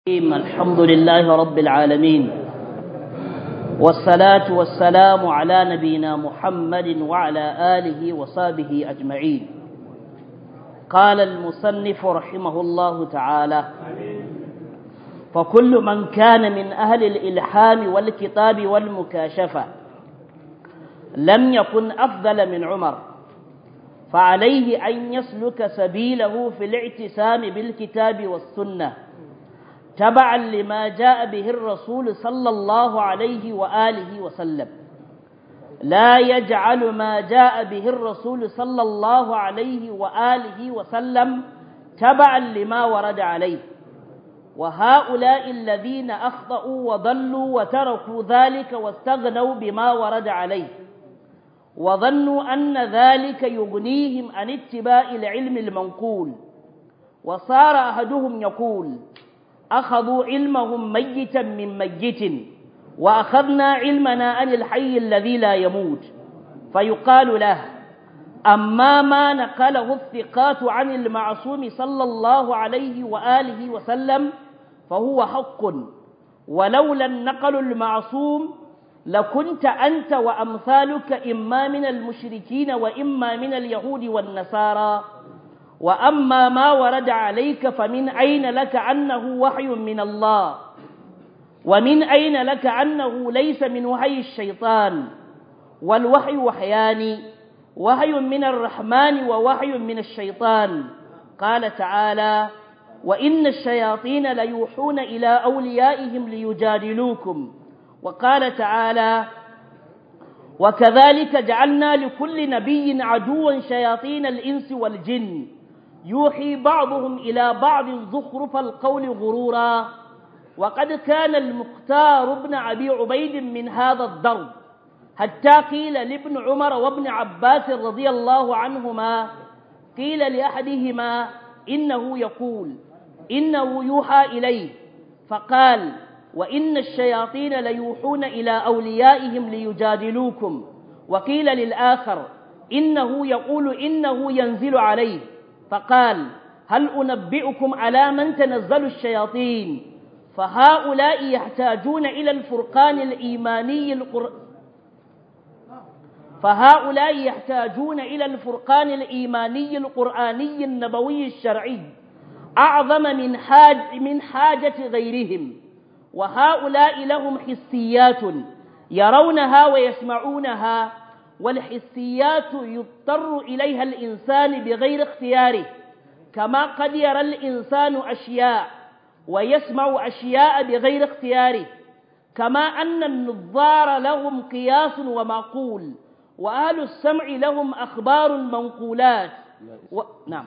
الحمد لله رب العالمين والصلاة والسلام على نبينا محمد وعلى آله وصحبه أجمعين قال المصنف رحمه الله تعالى فكل من كان من أهل الإلحام والكتاب والمكاشفة لم يكن أفضل من عمر فعليه أن يسلك سبيله في الاعتسام بالكتاب والسنة تبعا لما جاء به الرسول صلى الله عليه وآله وسلم لا يجعل ما جاء به الرسول صلى الله عليه وآله وسلم تبعا لما ورد عليه وهؤلاء الذين أخطأوا وضلوا وتركوا ذلك واستغنوا بما ورد عليه وظنوا أن ذلك يغنيهم عن اتباع العلم المنقول وصار أحدهم يقول أخذوا علمهم ميتا من ميت وأخذنا علمنا عن الحي الذي لا يموت فيقال له أما ما نقله الثقات عن المعصوم صلى الله عليه وآله وسلم فهو حق ولولا النقل المعصوم لكنت أنت وأمثالك إما من المشركين وإما من اليهود والنصارى وأما ما ورد عليك فمن أين لك أنه وحي من الله ومن أين لك أنه ليس من وحي الشيطان والوحي وحيان وحي من الرحمن ووحي من الشيطان قال تعالى وإن الشياطين ليوحون إلى أوليائهم ليجادلوكم وقال تعالى وكذلك جعلنا لكل نبي عدوا شياطين الإنس والجن يوحي بعضهم إلى بعض زخرف القول غرورا وقد كان المختار بن أبي عبيد من هذا الضرب حتى قيل لابن عمر وابن عباس رضي الله عنهما قيل لأحدهما إنه يقول إنه يوحى إليه فقال وإن الشياطين ليوحون إلى أوليائهم ليجادلوكم وقيل للآخر إنه يقول إنه ينزل عليه فقال هل أنبئكم على من تنزل الشياطين فهؤلاء يحتاجون إلى الفرقان الإيماني القر... فهؤلاء يحتاجون إلى الفرقان الإيماني القرآني النبوي الشرعي أعظم من حاج من حاجة غيرهم وهؤلاء لهم حسيات يرونها ويسمعونها والحسيات يضطر إليها الإنسان بغير اختياره كما قد يرى الإنسان أشياء ويسمع أشياء بغير اختياره كما أن النظار لهم قياس ومعقول وأهل السمع لهم أخبار منقولات و... نعم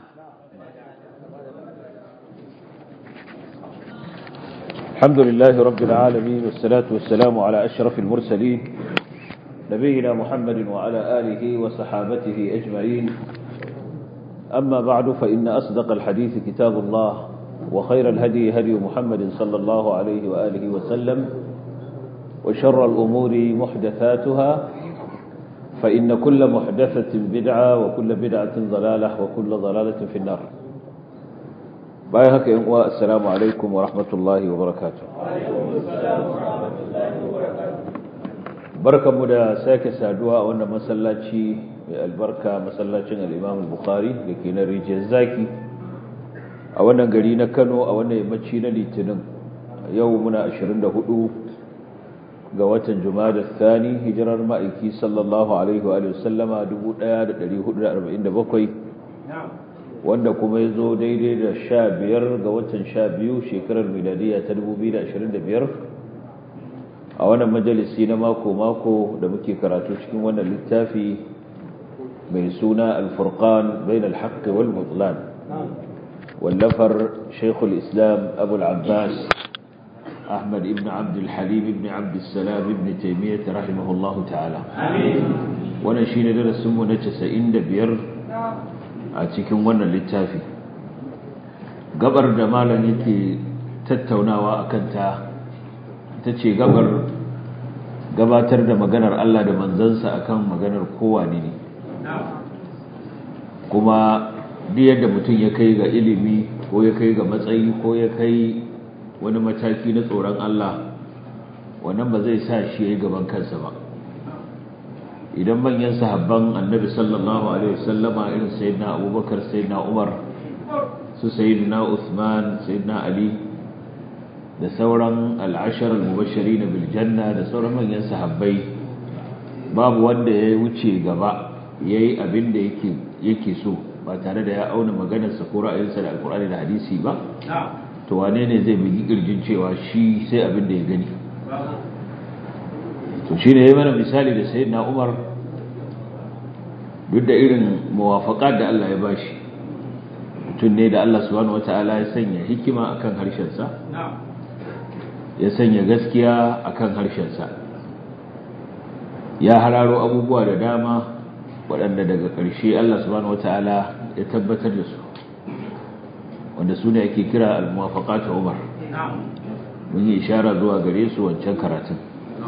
الحمد لله رب العالمين والصلاة والسلام على أشرف المرسلين نبينا محمد وعلى آله وصحابته أجمعين أما بعد فإن أصدق الحديث كتاب الله وخير الهدي هدي محمد صلى الله عليه وآله وسلم وشر الأمور محدثاتها فإن كل محدثة بدعة وكل بدعة ضلالة وكل ضلالة في النار bayan haka yin uwa assalamu alaikum wa rahmatullahi wa barakatuh barkanmu da sake saduwa a wannan masallaci mai albarka masallacin al-Imam al-Bukhari da ke na rijiyar zaki a wannan gari na Kano a wannan yammaci na Litinin yau muna 24 ga watan Jumada Thani hijirar ma'aiki sallallahu alaihi wa sallama 1447 wanda kuma ya zo daidai da sha biyar ga watan sha biyu shekarar miladiya ta dubu biyu da ashirin da biyar a wannan majalisi na mako-mako da muke karatu cikin wannan littafi mai suna alfurkan bain alhaqqi wal mutlan wallafar shaikhul islam abul abbas ahmad ibn abd alhalim ibn abd salam ibn taymiyyah rahimahullahu ta'ala wannan shine darasin mu na 95 a cikin wannan littafi gabar da malam yake tattaunawa a kanta ta ce gabar gabatar da maganar Allah da manzansa akan maganar kowane ne kuma duk yadda mutum ya kai ga ilimi ko ya kai ga matsayi ko ya kai wani mataki na tsoron Allah wannan ba zai sa shi ya yi gaban kansa ba idan manyan sahabban annabi sallallahu alaihi wasallama irin sayyidina abubakar sayyidina umar su sayyidina usman sayyidina ali da sauran al'ashar al-mubashari na biljanna da sauran manyan sahabbai babu wanda ya wuce gaba ya yi abin da yake so ba tare da ya auna maganarsa ko ra'ayinsa da alkur'ani da hadisi ba to wane ne zai bugi kirjin cewa shi sai abin da ya gani to shi ne ya mana misali da sayi na umar duk da irin mawafaƙa da Allah ya bashi mutum ne da Allah subhanahu wata'ala ya sanya hikima akan harshensa ya sanya gaskiya akan harshensa ya hararo abubuwa da dama waɗanda daga ƙarshe Allah subhanahu wata'ala ya tabbatar da su wanda su ne ake kira al-muwafaqatu Umar mun yi ishara zuwa gare su wancan karatun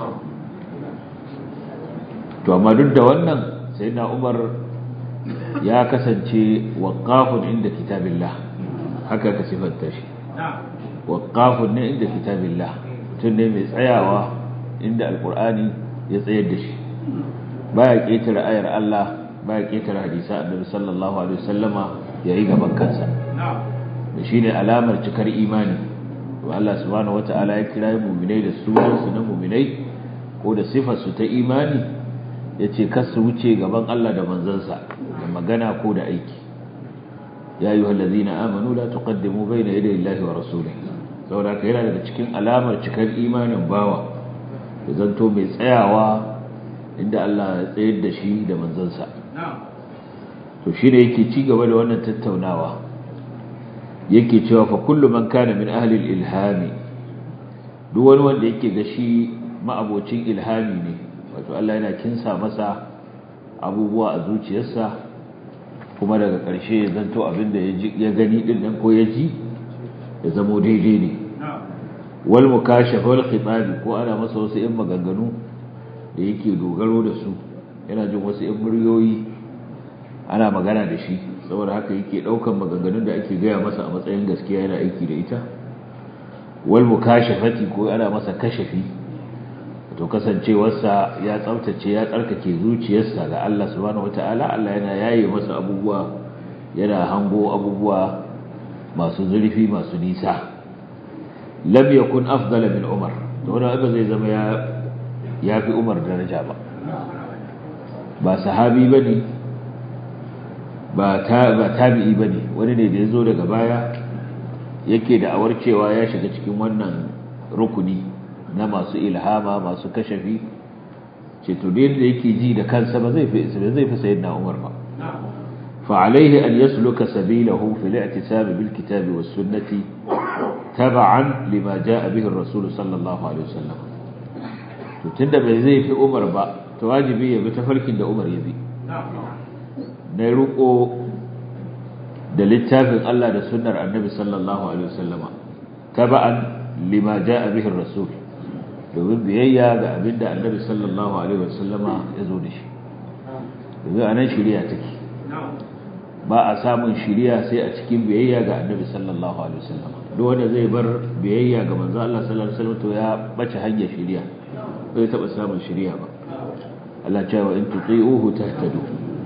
to amma duk da wannan sayyidina Umar ya kasance waqafun inda kitabillah haka ka sifanta shi waqafun ne inda kitabillah mutum ne mai tsayawa inda alqur'ani ya tsayar da shi baya ketare ayar Allah baya ketare hadisa annabi sallallahu alaihi wasallama yayi gaban kansa da shine alamar cikar imani to Allah subhanahu wataala ya kira mu'minai da sunan su na mu'minai ko da sifar su ta imani yace kar su wuce gaban Allah da manzansa da magana ko da aiki ya ayyuhal ladina amanu la tuqaddimu bayna yaday Allahi wa rasulihi saboda haka yana daga cikin alamar cikar imanin bawa da zanto mai tsayawa inda Allah ya tsayar da shi da manzansa to shi ne yake ci gaba da wannan tattaunawa yake cewa fa kullu man kana min ahli ilhami duk wani wanda yake ga shi ma'abocin ilhami ne wato Allah yana kinsa masa abubuwa a zuciyarsa kuma daga ƙarshe ya zanto abin da ya gani din nan ko ya ji ya zamo daidai ne wal mukashafa wal khitabi ko ana masa wasu yan maganganu da yake dogaro da su yana jin wasu yan muryoyi ana magana da shi saboda haka yake daukan maganganun da ake gaya masa a matsayin gaskiya yana aiki da ita wal mukashafati ko ana masa kashafi to kasancewarsa ya tsaftace ya tsarkake zuciyarsa ga Allah subhanahu wataala Allah yana yaye masa abubuwa yana hango abubuwa masu zurfi masu nisa lam yakun afdala min umar to wannan ba zai zama ya yafi umar daraja ba ba sahabi bane ba ta ba tabi'i bane wani ne da yazo daga baya yake da awar cewa ya shiga cikin wannan rukuni na masu ilhama masu kashafi ce to da yake ji da kansa ba zai fi zai fi sayyidina umar ba فعليه أن يسلك سبيله في الاعتسام بالكتاب والسنة تبعا لما جاء به الرسول صلى الله عليه وسلم تتند بزي في أمر با تواجبي بتفرك دا أمر يبي نيروكو da littafin Allah da sunnar annabi sallallahu alaihi wasallama taba'an lima jaa bihi rasul domin biyayya ga abinda annabi sallallahu alaihi wasallama ya zo da shi domin anan shari'a take ba a samun shiriya sai a cikin biyayya ga annabi sallallahu alaihi wasallam duk wanda zai bar biyayya ga manzo Allah sallallahu alaihi wasallam to ya bace hanyar shiriya bai taba samun shiriya ba Allah ya ce wa in tuti'uhu tahtadu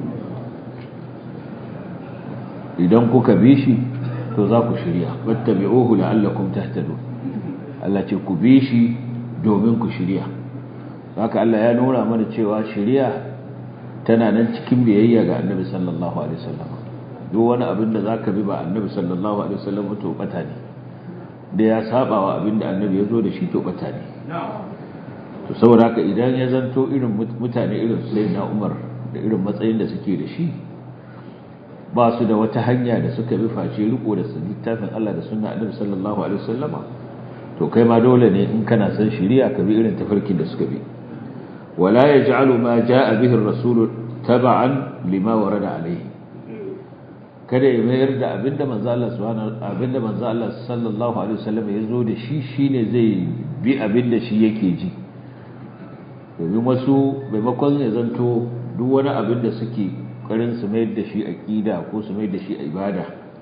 idan kuka bi shi to za ku shiriya wattabi'uhu la'allakum tahtadun Allah ce ku bi shi domin ku shiriya haka Allah ya nuna mana cewa shiriya tana nan cikin biyayya ga annabi sallallahu alaihi wasallam duk wani abin da zaka bi ba annabi sallallahu alaihi wasallam to bata ne da ya saba wa abin da annabi ya zo da shi to bata ne to saboda haka idan ya zanto irin mutane irin sayyidina Umar da irin matsayin da suke da shi ba su da wata hanya da suka bi face riko da littafin Allah da sunna annabi sallallahu alaihi wasallama to kai ma dole ne in kana san shari'a ka bi irin tafarkin da suka bi wala yaj'alu ma jaa bihi ar-rasul tab'an lima warada alayhi kada ya mayar da abinda manzo Allah subhanahu abinda manzo Allah sallallahu alaihi wasallam ya zo da shi shine zai bi abinda shi yake ji domin wasu maimakon ya zanto duk wani abin da suke karin su mayar da shi aqida ko su mayar da shi ibada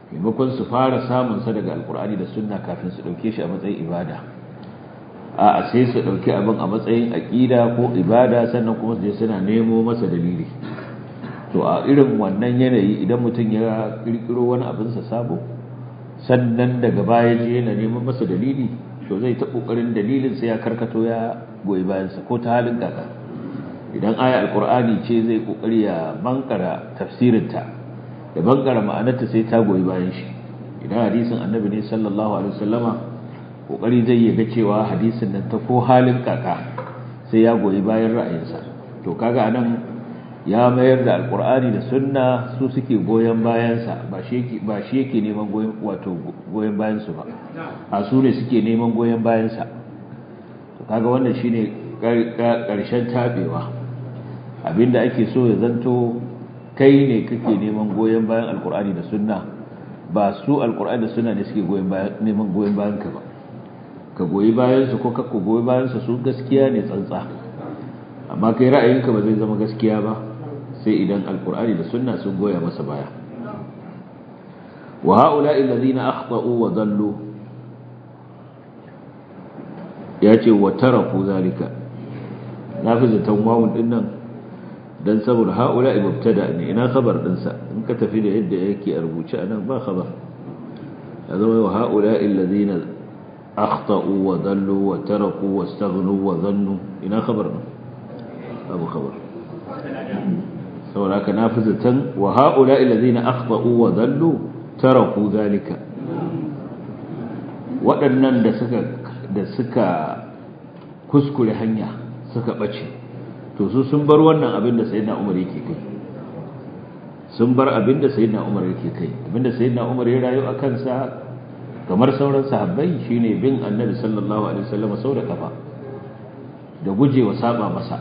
maimakon su fara samun sa daga alkur'ani da sunna kafin su dauke shi a matsayin ibada a sai su dauki abin a matsayin aqida ko ibada sannan kuma su je suna nemo masa dalili to a irin wannan yanayi idan mutum ya kirkiro wani abin sa sabo sannan daga baya je yana neman masa dalili to zai ta kokarin dalilin sai ya karkato ya goyi bayan sa ko ta halin kaka idan aya alkur'ani ce zai kokari ya bankara tafsirinta da bankara ma'anarta sai ta goyi bayan shi idan hadisin annabi ne sallallahu alaihi wasallama kokari zai yi ga cewa hadisin nan ta ko halin kaka sai ya goyi bayan ra'ayinsa to kaga anan ya mayar da alkur'ani da sunna su suke goyon bayansa ba shi yake ba shi yake neman goyon wato goyon bayan su ba a su ne suke neman goyon bayansa to kaga wannan shine karshen tabewa abinda ake so ya zanto kai ne kake neman goyon bayan alkur'ani da sunna ba su alkur'ani da sunna ne suke goyon bayan neman goyon bayan ka ba ka goyi bayan su ko kakko goyi bayan su su gaskiya ne tsantsa amma kai ra'ayinka ba zai zama gaskiya ba sai idan alkur'ani da sunna sun goya masa baya wa ha'ula'i alladhina akhta'u wa dhallu yace wa taraku zalika nafi zaton wawun din nan dan saboda haula mubtada ne ina khabar dinsa in ka tafi da yadda yake a rubuce anan ba khabar zama wa haula alladhina akhtau wa dallu wa taraku wastaghnu wa dhannu ina khabar din abu khabar saboda haka nafizatan wa haula alladhina akhtau wa dallu taraku zalika waɗannan da suka da suka kuskure hanya suka bace to su sun bar wannan abin da sayyidina Umar yake kai sun bar abin da sayyidina Umar yake kai abin da sayyidina Umar ya rayu a kansa kamar sauran sahabbai shine bin Annabi sallallahu alaihi wasallam sau da kafa da gujewa saba masa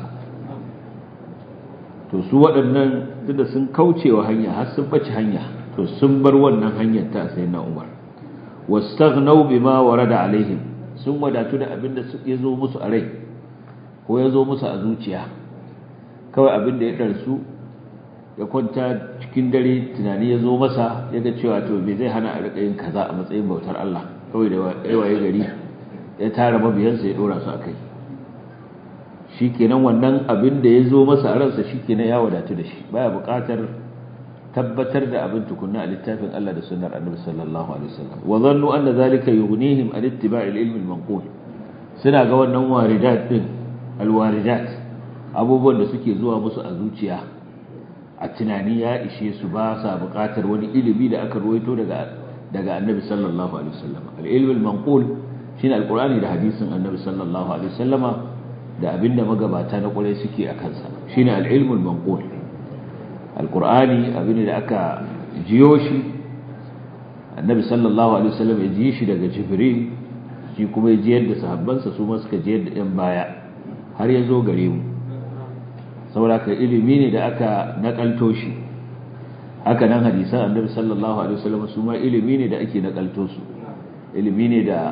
to su waɗannan tunda sun kaucewa hanya har sun bace hanya to sun bar wannan hanyar ta sayyidina Umar wastaghnaw bima warada alaihim sun wadatu da abin da ya zo musu a rai ko ya zo musu a zuciya kawai abin da ya ɗarsu ya kwanta cikin dare tunani ya zo masa ya ga cewa to me zai hana a riƙa yin kaza a matsayin bautar Allah kawai da yawaye gari ya tara mabiyansa ya ɗora su a kai shi kenan wannan abin da ya zo masa a ransa shi kenan ya wadatu da shi baya buƙatar tabbatar da abin tukunna a littafin Allah da sunnar annabi sallallahu alaihi wasallam wa zannu anna zalika yughnihim an ittiba'il ilmi al-manqul suna ga wannan waridat din alwaridat abubuwan da suke zuwa musu a zuciya a tunani ya ishe su ba sa buƙatar wani ilimi da aka ruwaito daga daga annabi sallallahu alaihi wasallam al-ilm al-manqul shine al-qur'ani da hadisin annabi sallallahu alaihi wasallama da abinda magabata na kwarai suke a kansa shine al-ilm al-manqul al-qur'ani abinda da aka jiyo shi annabi sallallahu alaihi wasallam ya ji shi daga jibril shi kuma ya ji yadda sahabbansa su ma suka ji yadda yan baya har ya zo gare mu sauraka ilimi ne da aka nakalto shi haka nan hadisan annabi sallallahu alaihi wasallam su ma ilimi ne da ake nakalto su ilimi ne da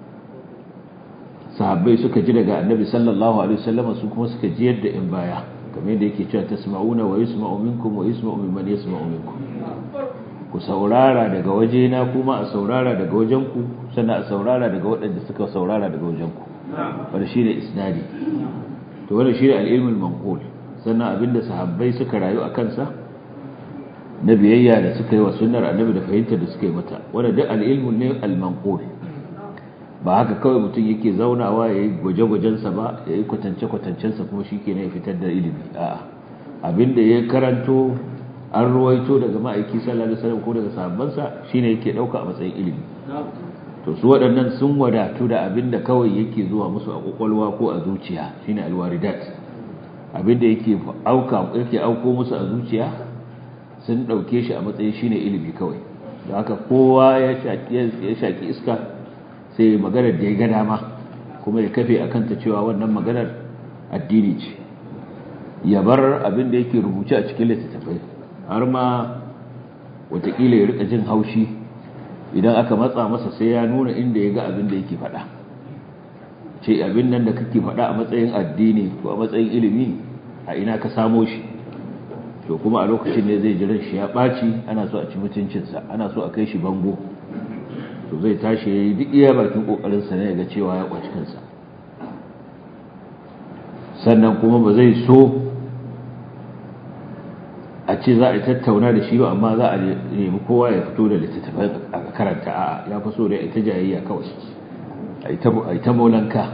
sahabbai suka ji daga annabi sallallahu alaihi wasallam su kuma suka ji yadda in baya kamar yadda yake cewa tasma'una wa yusma'u minkum wa yusma'u mimman yasma'u minkum ku saurara daga wajena kuma a saurara daga wajenku sannan a saurara daga waɗanda suka saurara daga wajenku wanda shi ne isnadi to wanda shi ne al'ilmul manqul sannan abinda sahabbai suka rayu a kansa na biyayya da suka yi wa sunnar annabi da fahimtar da suka yi mata wanda duk al'ilmul ne al-manqul ba haka kawai mutum yake zaunawa ya yi gwaje-gwajensa ba ya yi kwatance-kwatancensa kuma shi ke ya fitar da ilimi a'a abinda ya karanto an ruwaito daga ma'aiki sallallahu alaihi wasallam ko daga sahabbansa shine yake dauka a matsayin ilimi to su waɗannan sun wadatu da abinda kawai yake zuwa musu a kokolwa ko a zuciya shine alwaridat abinda yake auka yake auko musu a zuciya sun dauke shi a matsayin shine ilimi kawai da haka kowa ya shaki ya shaki iska sai maganar da ya ga dama kuma ya kafe akan ta cewa wannan maganar addini ce ya bar abin da yake rubuce a cikin littattafai har ma watakila ya rika jin haushi idan aka matsa masa sai ya nuna inda ya ga abin da yake faɗa ce abin nan da kake faɗa a matsayin addini ko a matsayin ilimi a ina ka samo shi to kuma a lokacin ne zai jiran shi ya ɓaci ana so a ci mutuncinsa ana so a kai shi bango to zai tashi ya yi duk iya bakin ƙoƙarinsa ne ga cewa ya ƙwaci kansa sannan kuma ba zai so a ce za a tattauna da shi ba amma za a nemi kowa ya fito da littattafai a karanta a ya fi so da ita jayayya kawai a yi ta maulanka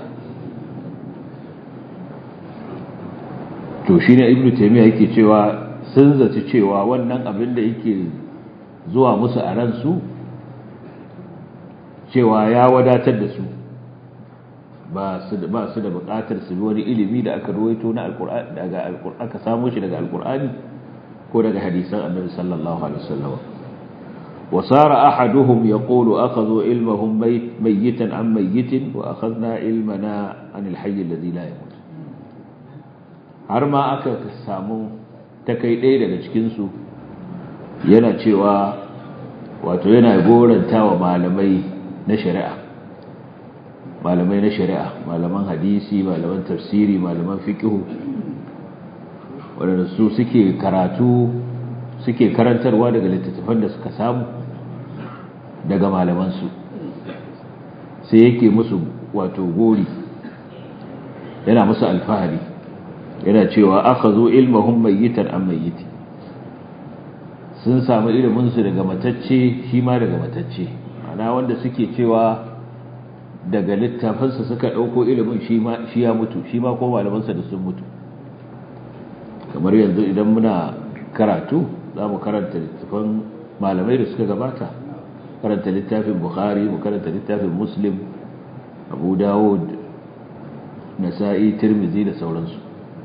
to shi ne ibn taimiyya yake cewa sun zaci cewa wannan abin da yake zuwa musu a ransu cewa ya wadatar da su ba su da bukatar su bi wani ilimi da aka ruwaito na daga aka samu shi daga alkur'ani ko daga hadisan annabi sallallahu alaihi wasallam وصار أحدهم يقول أخذوا علمهم ميتا عن ميت وأخذنا علمنا عن الحي الذي لا يموت har ma aka samu ta kai ɗaya daga cikinsu yana cewa wato yana goranta wa malamai na shari'a malamai na shari'a malaman hadisi malaman tafsiri malaman fiƙihu waɗanda su suke karatu suke karantarwa daga littattafan da suka samu daga malamansu sai yake musu wato gori yana musu alfahari yana cewa aka zo ilmahun mayyitan an mayyiti sun samu iliminsu daga matacce shi ma daga matacce ana wanda suke cewa daga littafinsa suka ɗauko ilimin shi ya mutu shi ma ko malamansa da sun mutu kamar yanzu idan muna karatu za mu karanta littafin malamai da suka gabata karanta littafin bukhari mu karanta littafin muslim abu dawud nasa'i tirmizi da sauransu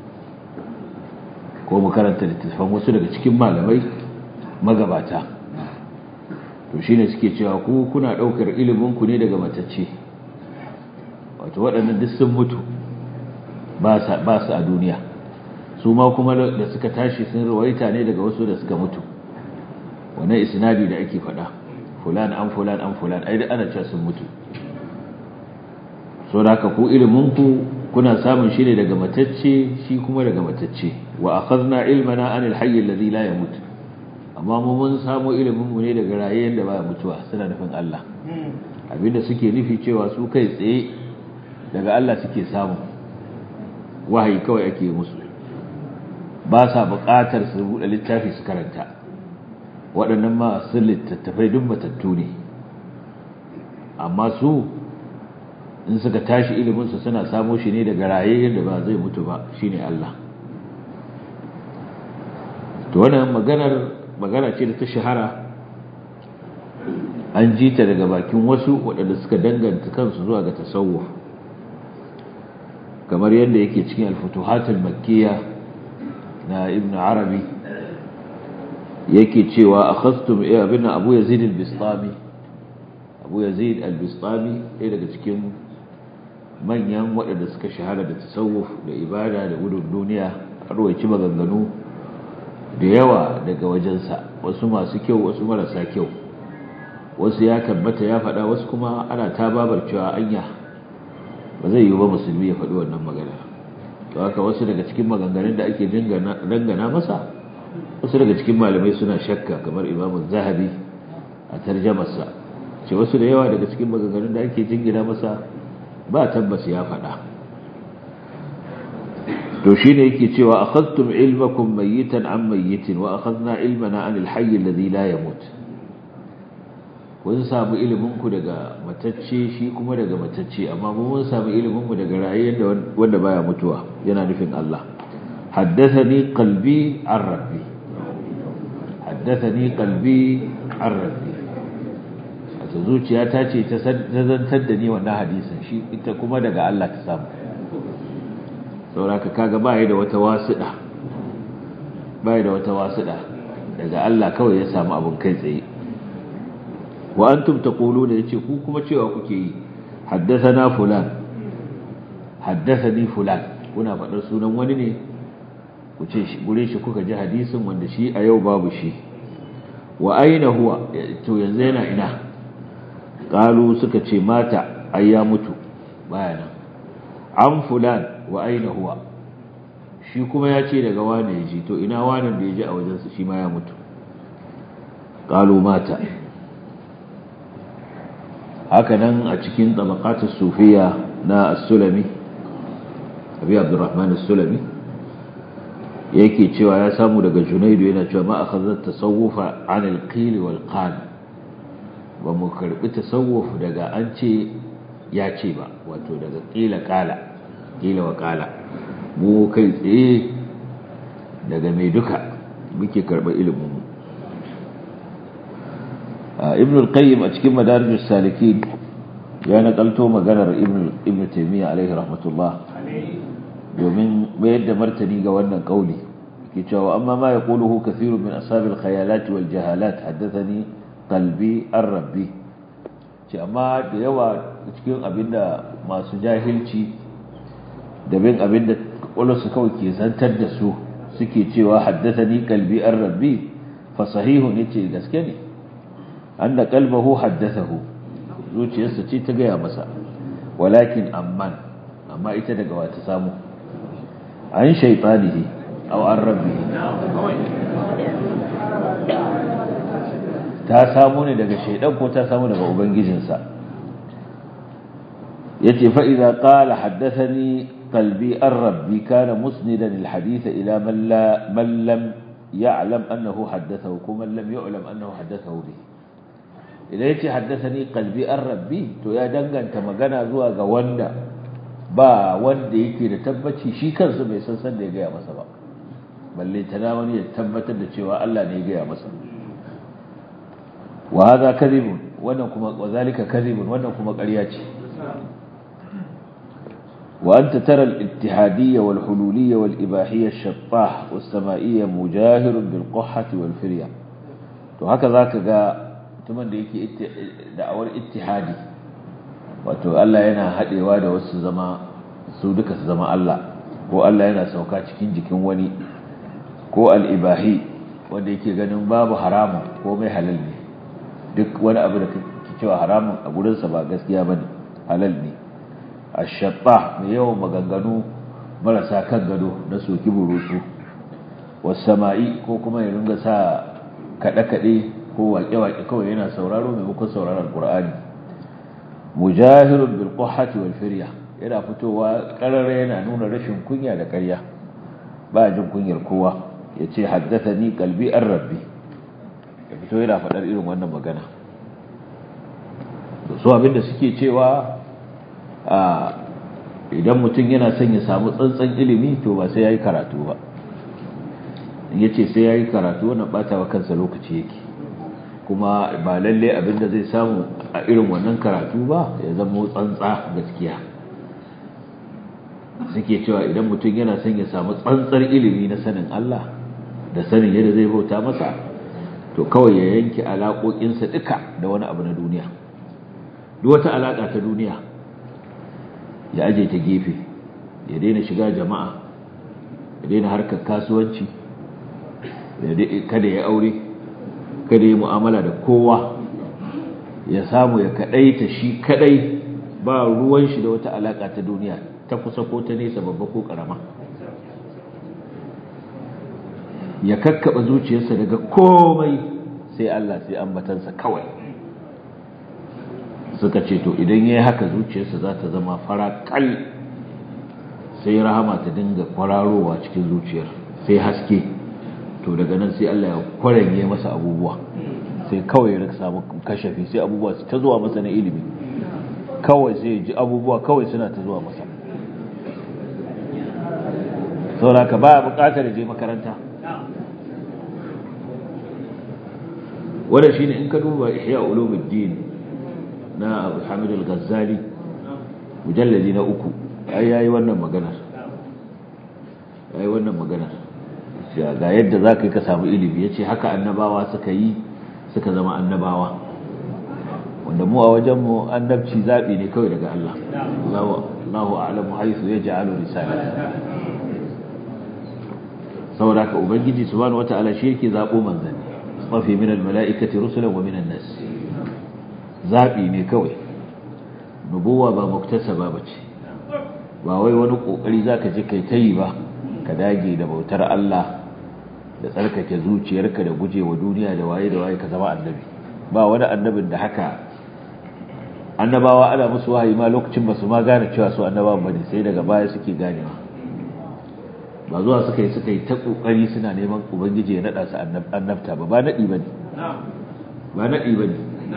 ko mu karanta littafin wasu daga cikin malamai magabata to shine suke cewa ku kuna daukar ilimin ku ne daga matacce wato waɗannan duk sun mutu ba su a duniya su ma kuma da suka tashi sun rawaita ne daga wasu da suka mutu wannan isnadi da ake faɗa fulan an fulan an fulan ai da ana cewa sun mutu so da haka ku ilimin ku kuna samun shi ne daga matacce shi kuma daga matacce wa akhadna ilmana anil hayy alladhi la yamut amma mu mun samu ilimin mu ne daga rayayen da baya mutuwa suna nufin Allah abinda suke nufi cewa su kai tsaye daga Allah suke samu wahayi kawai ake musu ba sa buƙatar su buɗe littafi su karanta waɗannan masu littattafai duk matattu ne amma su in suka tashi iliminsu suna samo shi ne daga raye yadda ba zai mutu ba shine Allah to wannan maganar magana ce da ta shahara an ji ta daga bakin wasu waɗanda suka danganta kansu zuwa ga tasawuf kamar yadda yake cikin al-futuhatul makkiyah na ibn arabi yake cewa akhastum abin abu yazid al-bistami abu yazid al-bistami ɗaya daga cikin manyan waɗanda suka shahara da tasawuf da ibada da gudun duniya a rawaici maganganu da yawa daga wajensa wasu masu kyau wasu marasa kyau wasu ya tabbata ya faɗa wasu kuma ana ta babar cewa anya ba zai yi ba musulmi ya faɗi wannan magana to haka wasu daga cikin maganganun da ake dangana masa wasu daga cikin malamai suna shakka kamar imamun zahabi a tarjamarsa ce wasu da yawa daga cikin maganganun da ake jingina masa ba tabbas ya faɗa to shi ne yake cewa akhadtum ilmakum mayyitan an mayyitin wa akhadna ilmana anil hayy alladhi la yamut kun samu ilimin ku daga matacce shi kuma daga matacce amma mu mun samu ilimin mu daga rayuwar wanda baya mutuwa yana nufin Allah haddathani qalbi an rabbi haddathani qalbi an rabbi wato zuciya ta ce ta zantar da ni wannan hadisin shi ita kuma daga Allah ta samu sauraka kaga baya da wata wasuɗa baya da wata wasuɗa daga Allah kawai ya samu abin kai tsaye wa antum taquluna yace ku kuma cewa kuke yi haddathana fulan haddathani fulan kuna faɗar sunan wani ne ku ce shi gure shi kuka ji hadisin wanda shi a yau babu shi wa aina huwa to yanzu yana ina qalu suka ce mata ai ya mutu baya nan an fulan wa aina huwa shi kuma ya ce daga wane ya ji to ina wanan da ya ji a wajensa shi ma ya mutu ƙalu mata haka nan a cikin tabaqatus sufiya na as-sulami abi abdurrahman as-sulami yake cewa ya samu daga junaidu yana cewa ma akhadhat tasawufa an al-qil wal qal ba mu karbi tasawuf daga an ce ya ce ba wato daga qila qala qila wa qala mu kai tsaye daga mai duka muke karba ilimin mu ibn al-qayyim a cikin madarijus salikin ya nakalto maganar ibn ibn taymiya alaihi rahmatullah domin mayar da martani ga wannan kauli ke cewa amma ma yaquluhu kathirun min ashabil khayalat wal jahalat haddathani qalbi ar-rabbi ce amma da yawa cikin abinda masu jahilci da bin abinda kwakwalwarsu kawai ke zantar da su suke cewa haddathani qalbi ar-rabbi fa sahihun yace gaske ne anna qalbahu haddathahu zuciyarsa ce ta gaya masa walakin amman amma ita daga wata samu an shaytanihi aw an rabbihi ta samu ne daga shaydan ko ta samu daga ubangijinsa yace fa idza qala haddathani qalbi ar-rabbi kana musnidan al-hadith ila man la man lam ya'lam annahu haddathahu kuma lam yu'lam annahu haddathahu bihi idan yace haddathani qalbi ar-rabbi to ya danganta magana zuwa ga wanda ba wanda yake da tabbaci shi kansa bai san san da ya gaya masa ba balle tana wani ya tabbatar da cewa Allah ne ya gaya masa wa hadha kadhibun wannan kuma wazalika kadhibun wannan kuma ƙarya ce wa anta tara al-ittihadiyya wal hululiyya wal ibahiyya ash-shattah was-sama'iyya mujahirun bil qahhati wal firya to haka zaka ga mutumin da yake da'awar ittihadi wato Allah yana haɗewa da wasu zama su duka su zama Allah ko Allah yana sauka cikin jikin wani ko al'ibahi wanda yake ganin babu haramun ko mai halal ne duk wani abu da kake cewa haramun a gurinsa ba gaskiya ba ne halal ne a shaɓa mai yawan maganganu marasa kan gado na soki burusu wasu sama'i ko kuma ya ringa sa kaɗe-kaɗe ko waƙe-waƙe kawai yana sauraro maimakon sauraron ƙur'ani mujahirun bil qahhati wal firya yana fitowa karara yana nuna rashin kunya da ƙarya ba jin kunyar kowa yace haddathani qalbi ar-rabbi ya fito yana faɗar irin wannan magana to so abinda suke cewa a idan mutum yana son ya samu tsantsan ilimi to ba sai yayi karatu ba yace sai yayi karatu wannan batawa kansa lokaci yake kuma ba lalle abinda zai samu a irin wannan karatu ba ya zama tsantsa gaskiya suke cewa idan mutum yana son ya samu tsantsar ilimi na sanin Allah da sanin yadda zai bauta masa to kawai ya yanke alaƙoƙinsa duka da wani abu na duniya duk wata alaƙa ta duniya ya aje ta gefe ya daina shiga jama'a ya daina harkar kasuwanci kada ya aure kada ya mu'amala da kowa ya samu ya kadaita shi kadai ba ruwan shi da wata alaka ta duniya ta kusa ko ta nesa babba ko karama ya kakkaba zuciyarsa daga komai sai Allah sai ambatansa kawai suka ce to idan yayi haka zuciyarsa za ta zama farakal sai rahama ta dinga kwararowa cikin zuciyar sai haske to daga nan sai Allah ya kwaranye masa abubuwa sai kawai ya samu kashafi sai abubuwa su ta zuwa masa na ilimi kawai sai ji abubuwa kawai suna ta zuwa masa saboda ka ba bukatar je makaranta wanda shine in ka duba ihya ulumuddin na Abu Hamid al-Ghazali mujalladi na uku ai yayi wannan maganar yayi wannan maganar ga yadda za ka yi ka samu ilimi ya ce haka annabawa suka yi suka zama annabawa wanda mu a wajenmu annabci zaɓi ne kawai daga Allah Allahu a'lamu haisu ya ja'alu risala saboda haka ubangiji subhanahu wata'ala shi yake zaɓo manzanni mafi min almala'ikati rusulan wa min nas zaɓi ne kawai nubuwa ba muktasaba bace ba wai wani kokari zaka je kai tayi ba ka dage da bautar Allah da tsarkake zuciyarka da gujewa duniya da waye da waye ka zama annabi ba wani annabin da haka annabawa ana musu wahayi ma lokacin ba su ma gane cewa su annabawan bane sai daga baya suke ganewa ba zuwa suka yi suka yi ta kokari suna neman ubangiji ya nada su annabta ba ba nadi bane ba nadi bane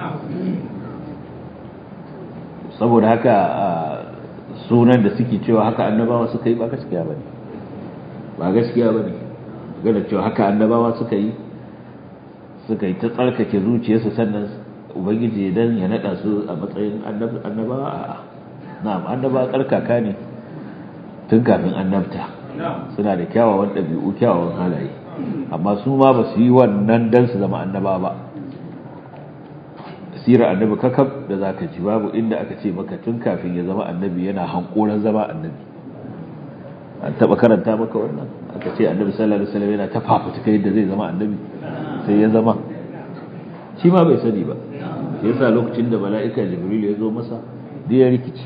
saboda haka sunan da suke cewa haka annabawa suka yi ba gaskiya bane ba gaskiya bane gana cewa haka annabawa suka yi suka yi ta tsarkake zuciyarsu sannan ubangiji dan ya nada su a matsayin annabawa a'a na'am annabawa tsarkaka ne tun kafin annabta suna da kyawawan ɗabi'u kyawawan halaye amma su ma ba su yi wannan dan su zama annaba ba sirar annabi kakab da zaka ji babu inda aka ce maka tun kafin ya zama annabi yana hankoran zama annabi an taba karanta maka wannan aka ce annabi sallallahu alaihi wasallam yana ta fafutuka yadda zai zama annabi sai ya zama shi ma bai sani ba shi yasa lokacin da mala'ika jibril ya zo masa da ya rikici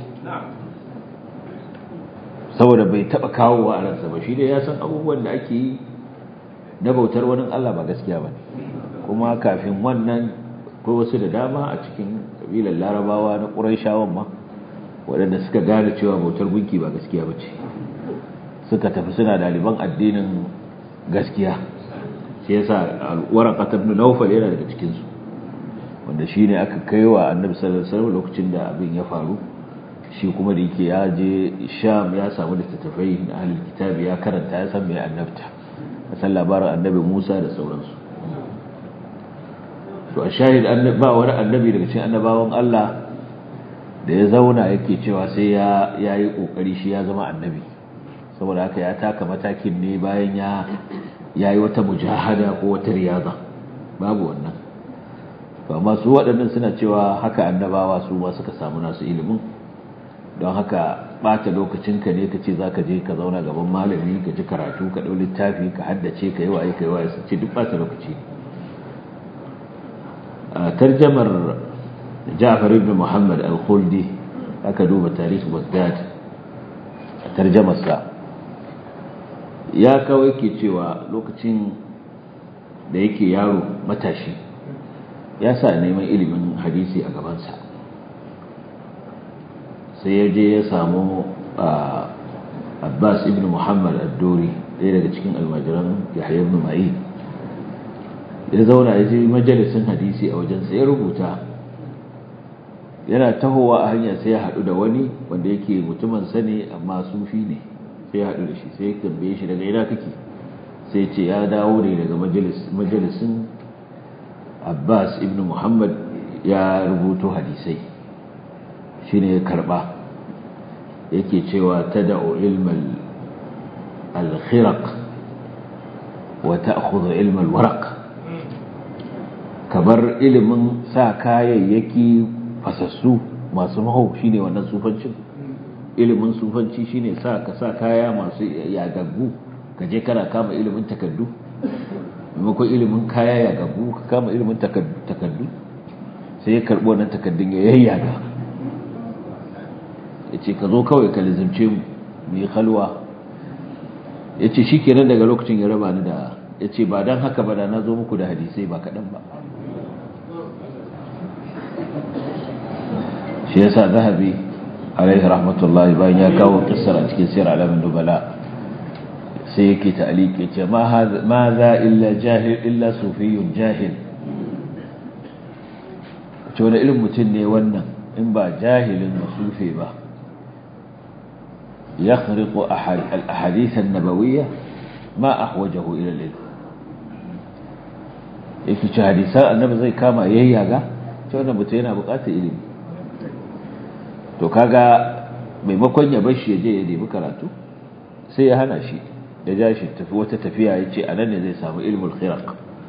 saboda bai taba kawo wa ransa ba shi dai ya san abubuwan da ake yi na bautar wani Allah ba gaskiya ba kuma kafin wannan akwai wasu da dama a cikin kabilar larabawa na ƙuraishawan ma waɗanda suka gane cewa bautar gunki ba gaskiya ba ce suka tafi suna ɗaliban addinin gaskiya shi yasa waraqat ibn nawfal yana daga cikin su wanda shine aka kaiwa annabi sallallahu alaihi wasallam lokacin da abin ya faru shi kuma da yake ya je sham ya samu littattafai na ahlul kitabi ya karanta ya san me annabta ya san labarin annabi Musa da sauransu to a shahid ba wani annabi daga cikin annabawan Allah da ya zauna yake cewa sai ya yayi kokari shi ya zama annabi saboda haka ya taka matakin ne bayan ya yayi wata mujahada ko wata riyaza babu wannan to amma su waɗannan suna cewa haka annabawa su ma suka samu nasu ilimin don haka ɓata lokacinka ne ka ce za ka je ka zauna gaban malami ka ji karatu ka ɗau littafi ka haddace ka yi waye ka yi waye su ce duk ɓata lokaci ne a tarjamar ja'far ibn muhammad al-khuldi aka duba tarihi baghdad a tarjamarsa ya kawai ke cewa lokacin da yake yaro matashi ya sa neman ilimin hadisi a gabansa sai ya je ya samu abbas ibn muhammad al-dori ɗaya daga cikin almajiran yahya ibn ma'in ya zauna ya je majalisin hadisi a wajensa ya rubuta yana tahowa a hanya sai ya haɗu da wani wanda yake mutumin sani amma sufi ne sai ya haɗu da shi sai ya tambaye shi daga ina kake sai ce ya dawo ne daga majalisin abbas ibn muhammad ya rubuto hadisai shi ne ya karɓa yake cewa ta da'o ilmal alkhiraq wa ta'khudhu ilmal waraq kabar ilimin sa kayayyaki fasassu masu mahau shine wannan sufancin ilimin sufanci shine sa ka sa kaya masu yagaggu ka je kana kama ilimin takaddu maimakon ilimin kaya yagaggu ka kama ilimin takaddu sai ya karɓo wannan takaddun ya yayyaga ya ce ka zo kawai ka lizimce mu mu yi halwa ya ce shi kenan daga lokacin ya raba ni da ya ce ba don haka ba da na zo muku da hadisai ba kaɗan ba shi yasa zahabi alaihi rahmatullahi bayan ya kawo kissar a cikin sirr alamin dubala sai yake ta'aliki ce ma za illa jahil illa sufiyun jahil ce wani irin mutum ne wannan in ba jahilin masufe ba ya khariƙo al-ahadithan nabawiyya ma ahwajahu ila al-ilm yake ce hadisan annabi zai kama yayyaga ce wannan mutum yana buƙatar ilimi to kaga maimakon ya bar shi ya je ya nemi karatu sai ya hana shi ya ja shi tafi wata tafiya ya ce a nan ne zai samu ilmul khiraq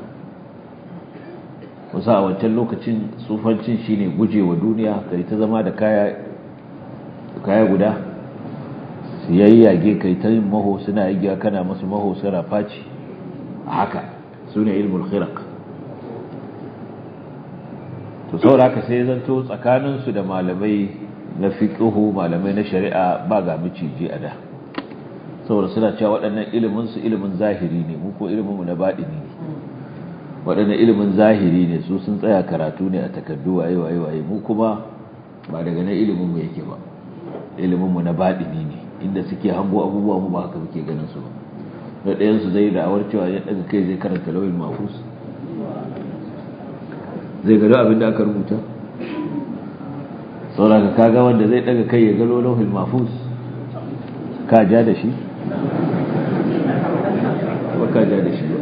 wasu a wancan lokacin tsufancin shine guje wa duniya kai ta zama da kaya kaya guda su yayi yage kai ta yin maho suna yi kana masu maho suna faci a haka su ne ilmul khiraq to saboda haka sai zanto tsakaninsu da malamai na fiqhu malamai na shari'a ba ga miciji a da saboda suna cewa waɗannan ilimin su ilimin zahiri ne mu ko ilimin mu na baɗini ne waɗannan ilimin zahiri ne su sun tsaya karatu ne a takardu waye waye waye mu kuma ba daga nan ilimin mu yake ba ilimin mu na baɗini ne inda suke hango abubuwa mu ba haka muke ganin su ba da ɗayan su zai da'awar cewa ya daga kai zai karanta lawil mafus zai gado abin da aka rubuta saboda ka kaga wanda zai daga kai ya galo lawil mafus ka ja da shi ba ka ja da shi ba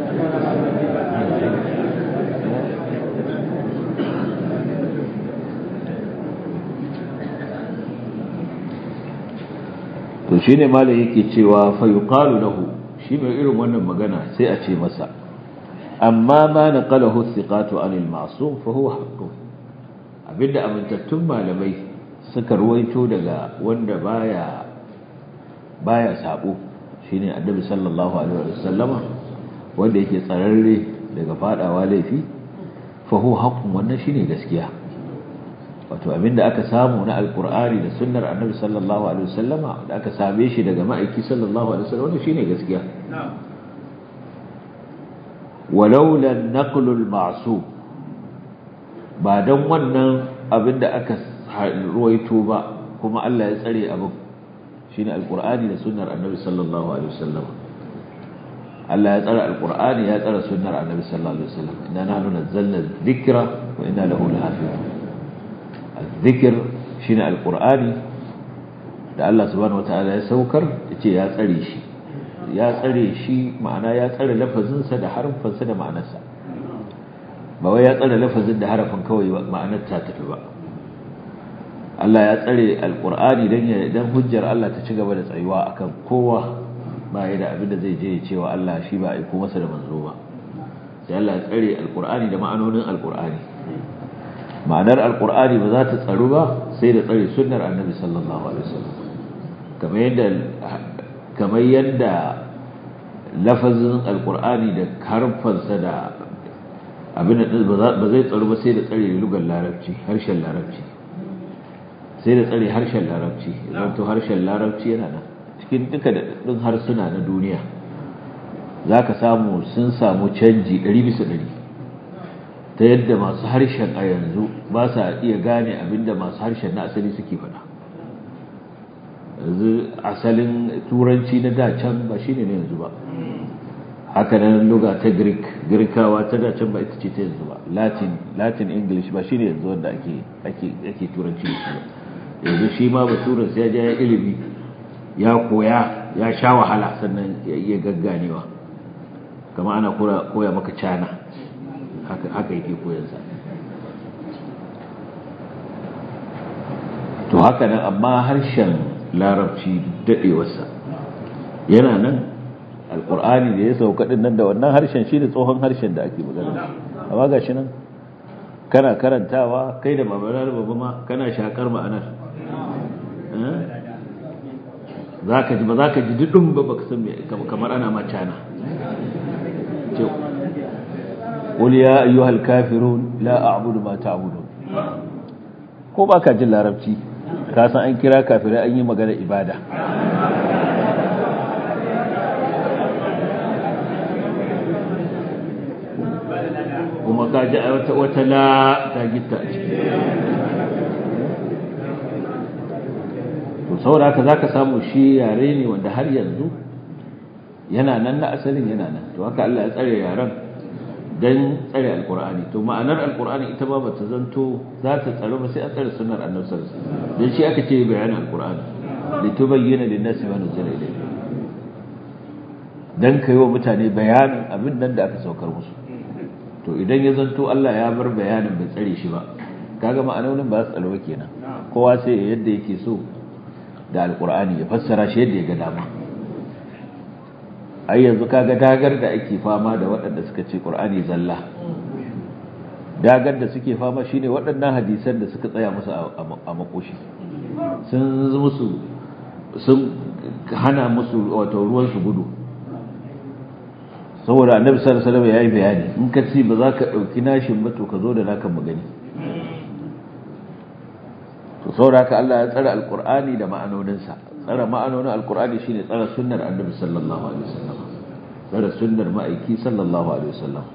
to shi ne malai yake cewa fayuqalu lahu shi mai irin wannan magana sai a ce masa amma ma naqalahu thiqatu anil ma'sum fa huwa haqqun abinda amintattun malamai suka ruwaito daga wanda baya baya sabo shine annabi sallallahu alaihi wasallama wanda yake tsararre daga fadawa laifi fa huwa haqqun wannan shine gaskiya wato abinda aka samu na alkur'ani da sunnar annabi sallallahu alaihi wasallama da aka same shi daga ma'aiki sallallahu alaihi wasallam wannan shine gaskiya walau la naqlu al-ma'sum ba dan wannan abinda aka ruwaito ba kuma Allah ya tsare abin shine alkur'ani da sunnar annabi sallallahu alaihi wasallama Allah ya tsare alkur'ani ya tsare sunnar annabi sallallahu alaihi wasallam inna nahnu nazzalna dhikra wa inna lahu lahafizun الذكر shine alqur'ani da Allah subhanahu wataala ya saukar yace ya tsare shi ya tsare shi ma'ana ya tsare lafazin sa da harfin sa da ma'anarsa ba wai ya tsare lafazin da harafin kawai ma'anar ta tafi ba Allah ya tsare alqur'ani dan ya dan hujjar Allah ta ci gaba da tsayuwa akan kowa ba ya da abin da zai je ya cewa Allah shi ba aiko masa da manzo ba sai Allah ya tsare alqur'ani da ma'anonin alqur'ani ma'anar alkur'ani ba za ta tsaru ba sai da tsare sunnar annabi sallallahu alaihi wasallam kamar yadda kamar yadda lafazin alkur'ani da harfansa da abin da ba zai tsaru ba sai da tsare lugar larabci harshen larabci sai da tsare harshen larabci idan to harshen larabci yana nan cikin duka da ɗin harsuna na duniya za ka samu sun samu canji ɗari bisa ɗari ta yadda masu harshen a yanzu ba sa iya gane abinda masu harshen na asali suke faɗa yanzu asalin turanci na dacan ba shine ne yanzu ba haka nan luga ta greek girkawa ta dacan ba ita ce ta yanzu ba latin latin english ba shine yanzu wanda ake ake ake turanci da shi ba yanzu shi ma baturan sai ya je ya ilimi ya koya ya sha wahala sannan ya iya gagganewa kama ana koya maka cana haka yake koyansa to haka nan amma harshen larabci daɗewarsa yana nan alƙur'ani da ya sauka ɗin nan da wannan harshen shi da tsohon harshen da ake magana amma ga shi nan kana karantawa kai da mabarar babu ma kana shakar ma'anar za ka ji ba za ka ji duɗin ba baka san kamar ana macana قل يا أيها الكافرون لا أعبد ما تعبدون ko ba ka jin larabci ka san an kira kafirai an yi magana ibada kuma ka ji wata wata la ta gitta a ciki to saboda haka zaka samu shi yare ne wanda har yanzu yana nan na asalin yana nan to haka Allah ya tsare yaren dan tsare alkur'ani to ma'anar alkur'ani ita ba bata zanto za ta tsaro ba sai an tsare sunnar annabi sallallahu alaihi wasallam dan shi aka ce bayanin alkur'ani litubayyana lin-nasi ma nuzila ilayhi dan kai wa mutane bayanin abin nan da aka saukar musu to idan ya zanto Allah ya bar bayanin bai tsare shi ba kaga ma'anonin ba su tsaro ba kenan kowa sai yadda yake so da alkur'ani ya fassara shi yadda ya ga dama ai yanzu kaga dagar da ake fama da waɗanda suka ce Qur'ani zalla dagar da suke fama shine waɗannan hadisan da suka tsaya musu a makoshi sun musu sun hana musu wato ruwan su gudu saboda annabi sallallahu alaihi wasallam yayi bayani in ka ci ba za ka dauki nashin ba to ka zo da naka magani to saboda haka Allah ya tsara alqur'ani da ma'anoninsa tsara ma'anonin alqur'ani shine tsara sunnar annabi sallallahu alaihi wasallam tsara sunnar ma'aiki sallallahu alaihi wasallam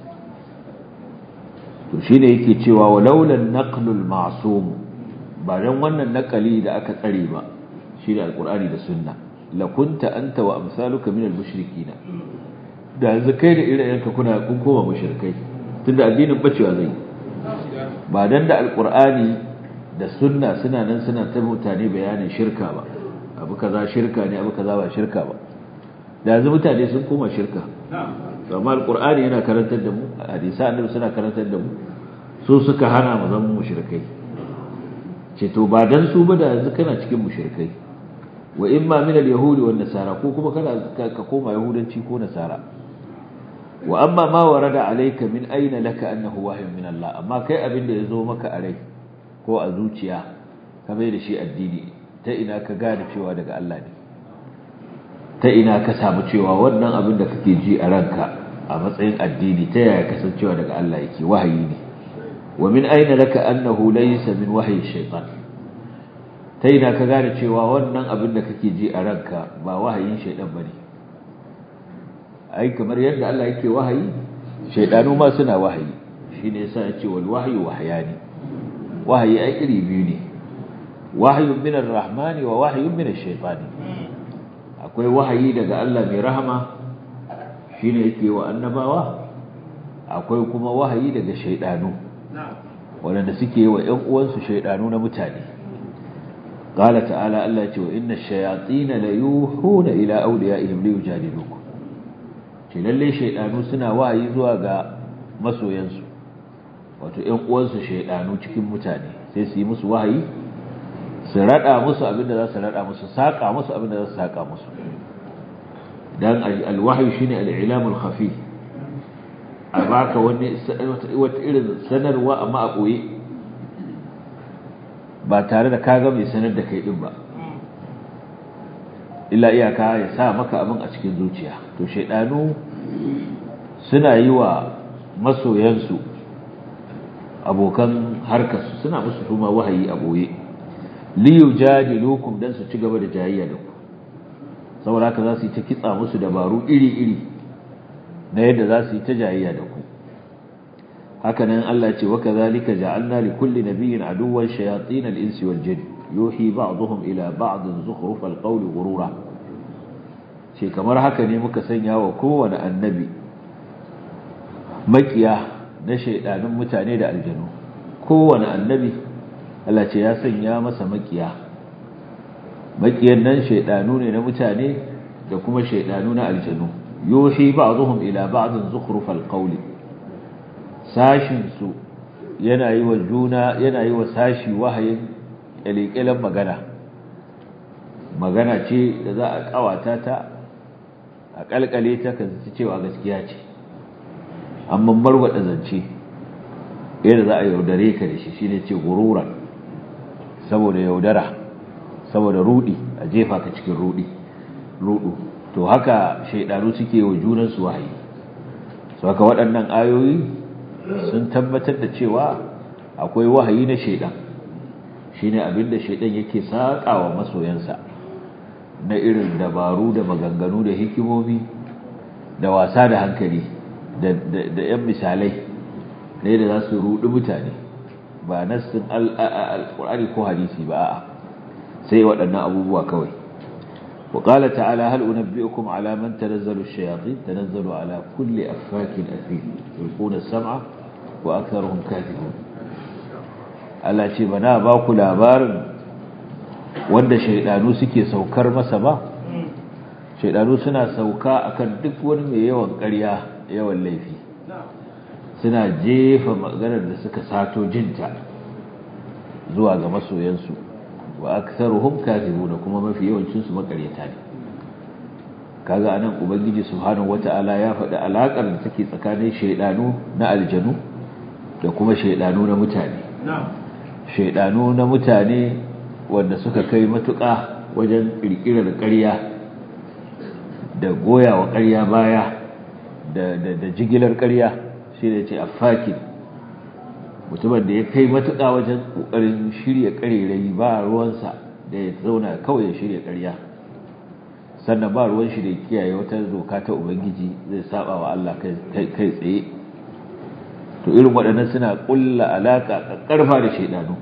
to shine yake cewa walaulan naqlul ma'sum ba dan wannan nakali da aka tsare ba shine alqur'ani da sunna la kunta anta wa amsaluka min al-mushrikeen da yanzu kai da ire-irenka kuna kun koma mushrikai tunda addinin bacewa zai ba dan da alqur'ani da sunna suna nan suna ta mutane bayanin shirka ba abu kaza shirka ne abu kaza ba shirka ba da yanzu mutane sun koma shirka amma alqur'ani yana karantar da mu hadisi annabi suna karantar da mu su suka hana mu zama mushrikai ce to ba dan su ba da yanzu kana cikin mushrikai wa imma min al-yahudi wan nasara ko kuma kana ka koma yahudanci ko nasara wa amma ma warada alayka min aina laka annahu wahyun min Allah amma kai abin da yazo maka a rai ko a zuciya ka bai da shi addini ta ina ka gane cewa daga Allah ne ta ina ka samu cewa wannan abin da kake ji a ranka a matsayin addini ta yaya kasancewa daga Allah yake wahayi ne wa min aina laka annahu laysa min wahyi shaytan ta ina ka gane cewa wannan abin da kake ji a ranka ba wahayin shaydan bane ai kamar yadda Allah yake wahayi shaydanu ma suna wahayi shine yasa ya ce wal wahyu wahyani wahayi ai iri biyu ne wahyun min ar-rahmani wa wahyun min ash-shaytani akwai wahayi daga Allah mai rahama shine yake wa annabawa akwai kuma wahayi daga shaydanu wanda suke wa ƴan uwansu shaydanu na mutane qala ta'ala Allah ya ce wa inna ash-shayatin la yuhuna ila awliyaihim li yujadilukum ce lalle shaydanu suna wahayi zuwa ga masoyansu wato ƴan uwansu shaydanu cikin mutane sai su yi musu wahayi su rada musu abinda za su rada musu saka musu abinda za su saka musu dan alwahyi shine al-ilamul khafi a baka wani wata irin sanarwa amma a koyi ba tare da kaga mai sanar da kai din ba illa iyaka ya sa maka abin a cikin zuciya to shaydanu suna yi wa masoyansu abokan harkarsu suna musu kuma wahayi a boye liyujadilukum dan su ci gaba da jayayya da ku saboda haka za su yi ta kitsa musu dabaru iri-iri na yadda za su yi ta jayayya da ku hakanan Allah ce wa kadhalika ja'alna li kulli nabiyyin aduwwan shayatin al-insi wal jinn yuhi ba'dhum ila ba'd zukhruf al-qawl ghurura ce kamar haka ne muka sanya wa kowane annabi makiya na shaidanin mutane da aljanu kowane annabi Allah ce ya sanya masa makiya makiyan nan shaidanu ne na mutane da kuma shaidanu na aljanu yuhi ba'dhum ila ba'd zukhrufal qawli sashin su yana yi wa juna yana yi wa sashi wahayin kalikelan magana magana ce da za a kawata ta a kalkale ta kan cewa gaskiya ce amma marwada zance yadda za a yaudare ka da shi shine ce gururan saboda yaudara saboda rudi a jefa ka cikin rudi rudu to haka shaidanu suke wa junansu wahayi so haka waɗannan ayoyi sun tabbatar da cewa akwai wahayi na shaidan shine abinda shaidan yake saƙawa masoyansa na irin dabaru da maganganu da hikimomi da wasa da hankali da 'yan misalai da yadda za su rudi mutane ba nassin alƙur'ani ko hadisi ba a'a sai waɗannan abubuwa kawai وقال تعالى هل أنبئكم على من تنزل الشياطين تنزل على كل أفاك أثيم يلقون السمع وأكثرهم كاذبون Allah ce ba na ba ku labarin wanda shaidanu suke saukar masa ba shaidanu suna sauka akan duk wani mai yawan ƙarya yawan laifi suna jefa maganar da suka sato jinta zuwa ga masoyansu wa aktharuhum kadhibun kuma mafi yawancin su makaryata ne kaga anan ubangiji subhanahu wataala ya faɗi alakar da take tsakanin shaydanu na aljanu da kuma shaydanu na mutane shaydanu na mutane wanda suka kai matuƙa wajen kirkirar ƙarya da goyawa ƙarya baya da da, da jigilar ƙarya shi ne ce affakin mutumin da ya kai matuƙa wajen ƙoƙarin shirya ƙarerai ba ruwansa da ya zauna kawai ya shirya ƙarya sannan ba ruwan shi da ya kiyaye wata doka ta ubangiji zai saba wa Allah kai tsaye to irin waɗannan suna ƙulla alaƙa ƙarfa da shaidanu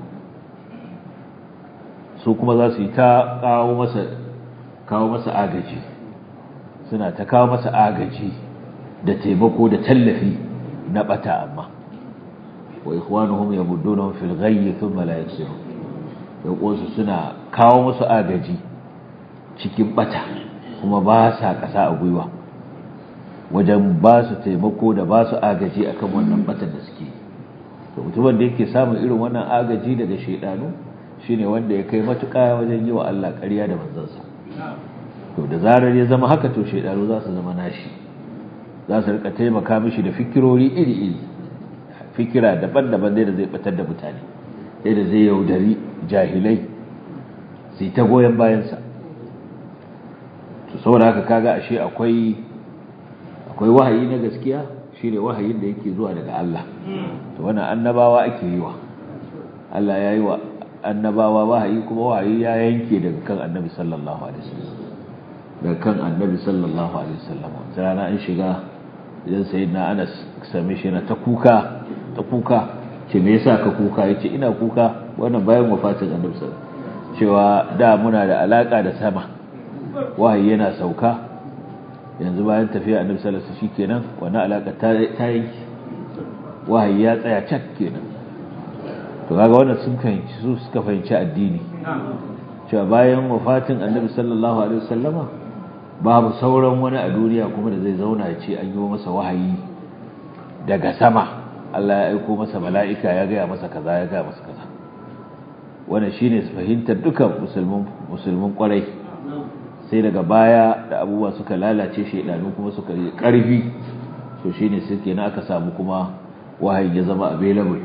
su kuma za su yi ta kawo masa kawo masa agaji suna ta kawo masa agaji da taimako da tallafi na bata amma wa ikhwanuhum yamuddunahum fil ghayyi thumma la yaksirun yaƙonsu suna kawo musu agaji cikin bata kuma ba sa ƙasa a gwiwa wajen ba su taimako da ba su agaji akan wannan batan da suke to mutumin da yake samun irin wannan agaji daga shaidanu shine wanda ya kai matuƙa wajen yi wa Allah ƙarya da manzansa to da zarar ya zama haka to shaidanu za su zama nashi za su rika taimaka mishi da fikirori iri-iri fikira daban-daban da zai batar da mutane yadda zai yaudari jahilai sai ta goyon bayansa to saboda haka kaga ashe akwai akwai wahayi na gaskiya shine wahayin da yake zuwa daga Allah to wannan annabawa ake yi wa Allah ya yi wa annabawa wahayi kuma wahayi ya yanke daga kan annabi sallallahu alaihi wasallam daga kan annabi sallallahu alaihi wasallam rana an shiga idan sayyidina Anas same shi na ta kuka ta kuka ce me yasa ka kuka yace ina kuka wannan bayan wafatin annabi sallallahu cewa da muna da alaka da sama wahayi yana sauka yanzu bayan tafiya annabi sallallahu alaihi wasallam shikenan wannan alaka ta ta yanki wahayi ya tsaya cak kenan to kaga wannan sun fahimci su suka fahimci addini cewa bayan wafatin annabi sallallahu alaihi wasallama babu sauran wani a duniya kuma da zai zauna ya ce an yi masa wahayi daga sama Allah ya aiko masa mala'ika ya gaya masa kaza ya gaya masa kaza wannan shine fahimtar dukan musulmin musulmin kwarai sai daga baya da abubuwa suka lalace shaidanu kuma suka yi karfi to shine suke na aka samu kuma wahayi ya zama available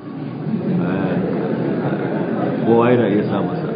kowa yana iya sa masa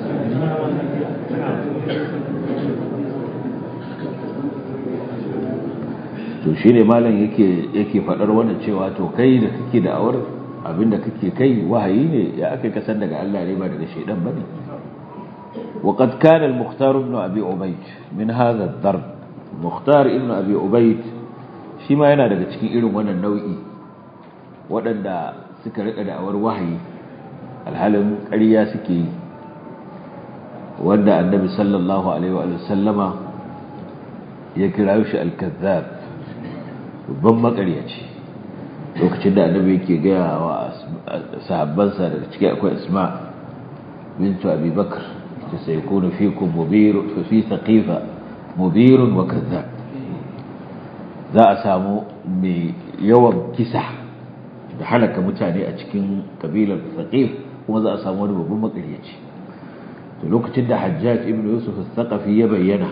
to shi ne malam yake yake faɗar wannan cewa to kai da kake da awar abinda kake kai wahayi ne ya aka kasan daga Allah ne ba daga shaidan bane وقد كان المختار ابن أبي عبيد من هذا الضرب مختار ابن أبي عبيد shi ma yana daga cikin irin wannan nau'i waɗanda suka rika da awar wahayi alhalin ƙarya suke yi wanda annabi sallallahu alaihi wa sallama ya kira shi al-kazzab babban makaryaci lokacin da annabi yake gaya wa sahabbansa daga ciki akwai asma bintu abi bakr ta sai kunu fikum mubirun fa fi saqifa mubirun wa kazzab za a samu mai yawan kisa da halaka mutane a cikin kabilar saqif kuma za a samu wani babban makaryaci to lokacin da hajjaj ibn yusuf al-thaqafi ya bayyana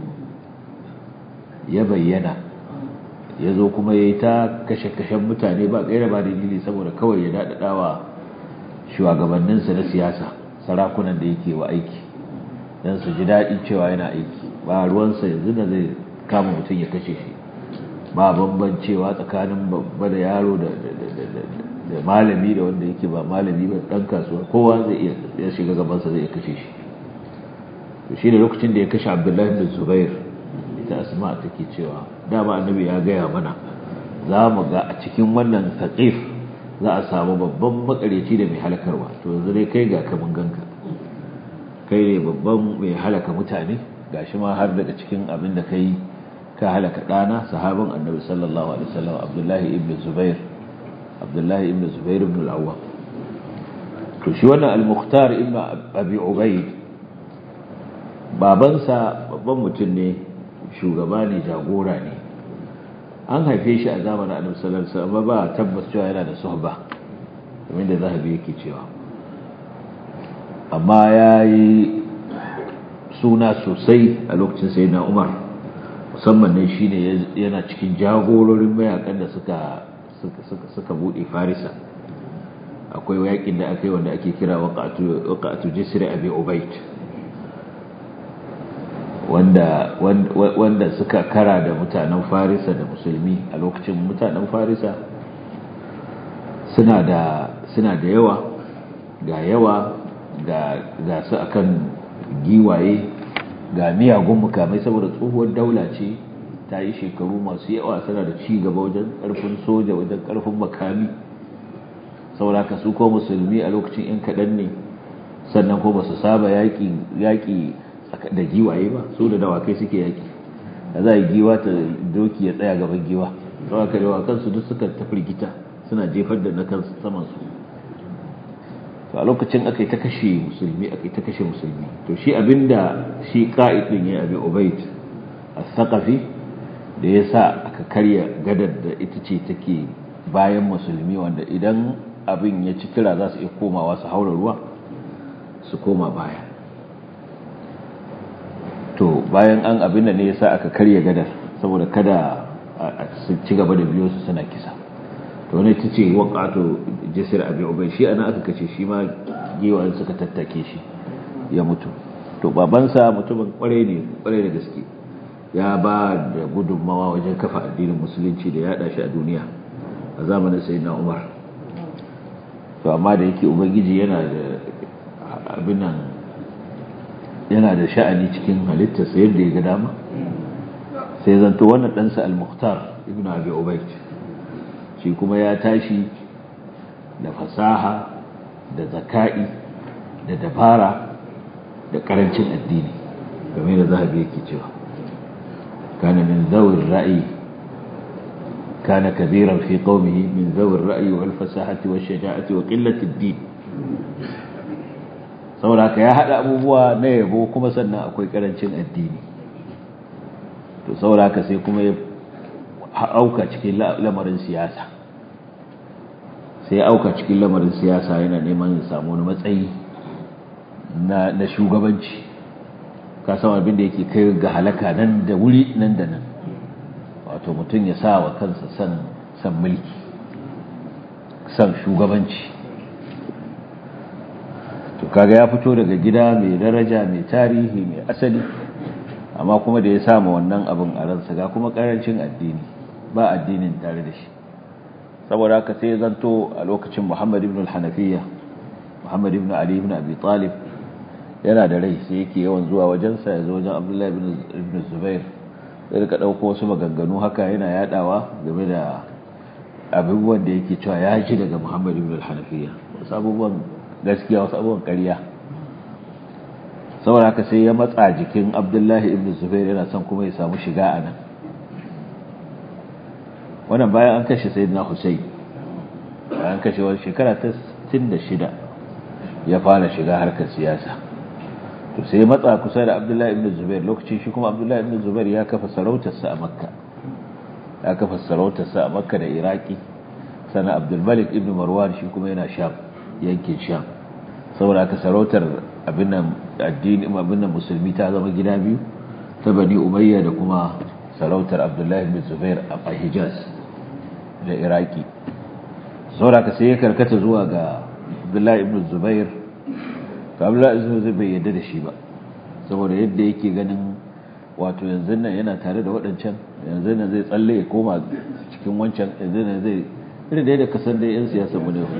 ya bayyana ya zo kuma ya yi ta kashe-kashen mutane ba gaira ba dalili saboda kawai ya daɗaɗawa shugabanninsa na siyasa sarakunan da yake wa aiki don su ji daɗi cewa yana aiki ba ruwansa yanzu da zai kama mutum ya kashe shi ba bambancewa tsakanin babba da yaro da malami da wanda yake ba malami ba ɗan kasuwa kowa zai iya ya shiga gabansa zai iya kashe shi to shi da lokacin da ya kashe abdullahi bin zubair ita asma take cewa dama annabi ya gaya mana za mu ga a cikin wannan saqif za a samu babban makareci da mai halakarwa to yanzu dai kai ga kaman ganka kai ne babban mai halaka mutane gashi ma har daga cikin abin da kai ka halaka dana sahabin annabi sallallahu alaihi wasallam abdullahi ibn zubair abdullahi ibn zubair ibn al-awwam to shi wannan al-mukhtar ibn abi ubayd babansa babban mutum ne shugaba ne jagora ne an haife shi a zamanin annabi sallallahu alaihi wasallam ba tabbas cewa yana da suhba kamar da zahabi yake cewa amma yayi suna sosai a lokacin sayyidina Umar musamman ne shine yana cikin jagororin mayakan da suka suka suka bude Farisa akwai yakin da aka yi wanda ake kira waqatu waqatu jisr abi ubayd wanda wanda suka kara da mutanen farisa da musulmi a lokacin mutanen farisa suna da suna da yawa ga yawa ga ga su akan giwaye ga miyagun mukamai saboda tsohuwar daula ce ta yi shekaru masu yawa suna da ci gaba wajen karfin soja wajen karfin makami saboda ka su ko musulmi a lokacin yan kaɗan ne sannan ko ba su saba yaƙi da giwaye ba su da dawakai suke yaƙi da za a yi giwa ta doki ya tsaya gaban giwa saboda ka dawakan su duk suka ta firgita suna jefar da na kan saman su to a lokacin aka yi ta kashe musulmi aka yi ta kashe musulmi to shi abinda shi ka'id din ya abi ubayd as-saqafi da ya sa aka karya gadar da ita ce take bayan musulmi wanda idan abin ya ci kira za su iya komawa su haura ruwa su koma baya to bayan an abin da ne ya sa aka karya gadar saboda kada su ci gaba da biyo su suna kisa to wani ta ce waƙato jisir abin ubai shi ana aka kace shi ma gewayen suka tattake shi ya mutu to babansa mutumin kwarai ne kwarai da gaske ya ba da gudunmawa wajen kafa addinin musulunci da ya shi a duniya a zamanin sai na umar to amma da yake ubangiji yana da abinan yana da sha'ani cikin halittarsa yadda ya ga dama sai zanto wannan ɗansa al-mukhtar ibn abi ubayd shi kuma ya tashi da fasaha da zaka'i da dabara da karancin addini game da zahabi yake cewa kana min zawir ra'yi kana kabiran fi qaumihi min zawir ra'yi wal fasahati wash shaja'ati wa qillati ad-din saboda ka ya hada abubuwa na yabo kuma sannan akwai karancin addini to saboda ka sai kuma ya auka cikin lamarin siyasa sai ya auka cikin lamarin siyasa yana neman ya samu wani matsayi na shugabanci ka san abin da yake kai ga halaka nan da wuri nan da nan wato mutum ya sa wa kansa san san mulki san shugabanci to kaga ya fito daga gida mai daraja mai tarihi mai asali amma kuma da ya samu wannan abin a ransa ga kuma karancin addini ba addinin tare da shi saboda haka sai zanto a lokacin Muhammad ibn al-Hanafiya Muhammad ibn Ali ibn Abi Talib yana da rai sai yake yawan zuwa wajensa ya zo wajen Abdullah ibn Zubair sai rika dauko wasu maganganu haka yana yadawa game da abubuwan da yake cewa ya ji daga Muhammad ibn al-Hanafiya wasu abubuwan gaskiya wasu abubuwan ƙarya saboda haka sai ya matsa jikin Abdullah ibn Zubair yana son kuma ya samu shiga a nan wannan bayan an kashe sayyidina Hussein bayan kashe wani shekara ta 66 ya fara shiga harkar siyasa to sai matsa kusa da Abdullahi ibn Zubair lokacin shi kuma Abdullahi ibn Zubair ya kafa sarautarsa a Makka ya kafa sarautarsa a Makka da Iraki sana Abdul Malik ibn Marwan shi kuma yana Sham yankin Sham saboda haka sarautar abin nan addini abin nan musulmi ta zama gida biyu ta Bani Umayya da kuma sarautar Abdullahi ibn Zubair a Hijaz da iraki sauraka sai ya karkata zuwa ga abdullahi ibn zubair ka abdullahi ibn zubair bai yadda da shi ba saboda yadda yake ganin wato yanzu nan yana tare da waɗancan yanzu nan zai tsalle ya koma cikin wancan yanzu nan zai irin da yadda kasan da yan siyasa mu ne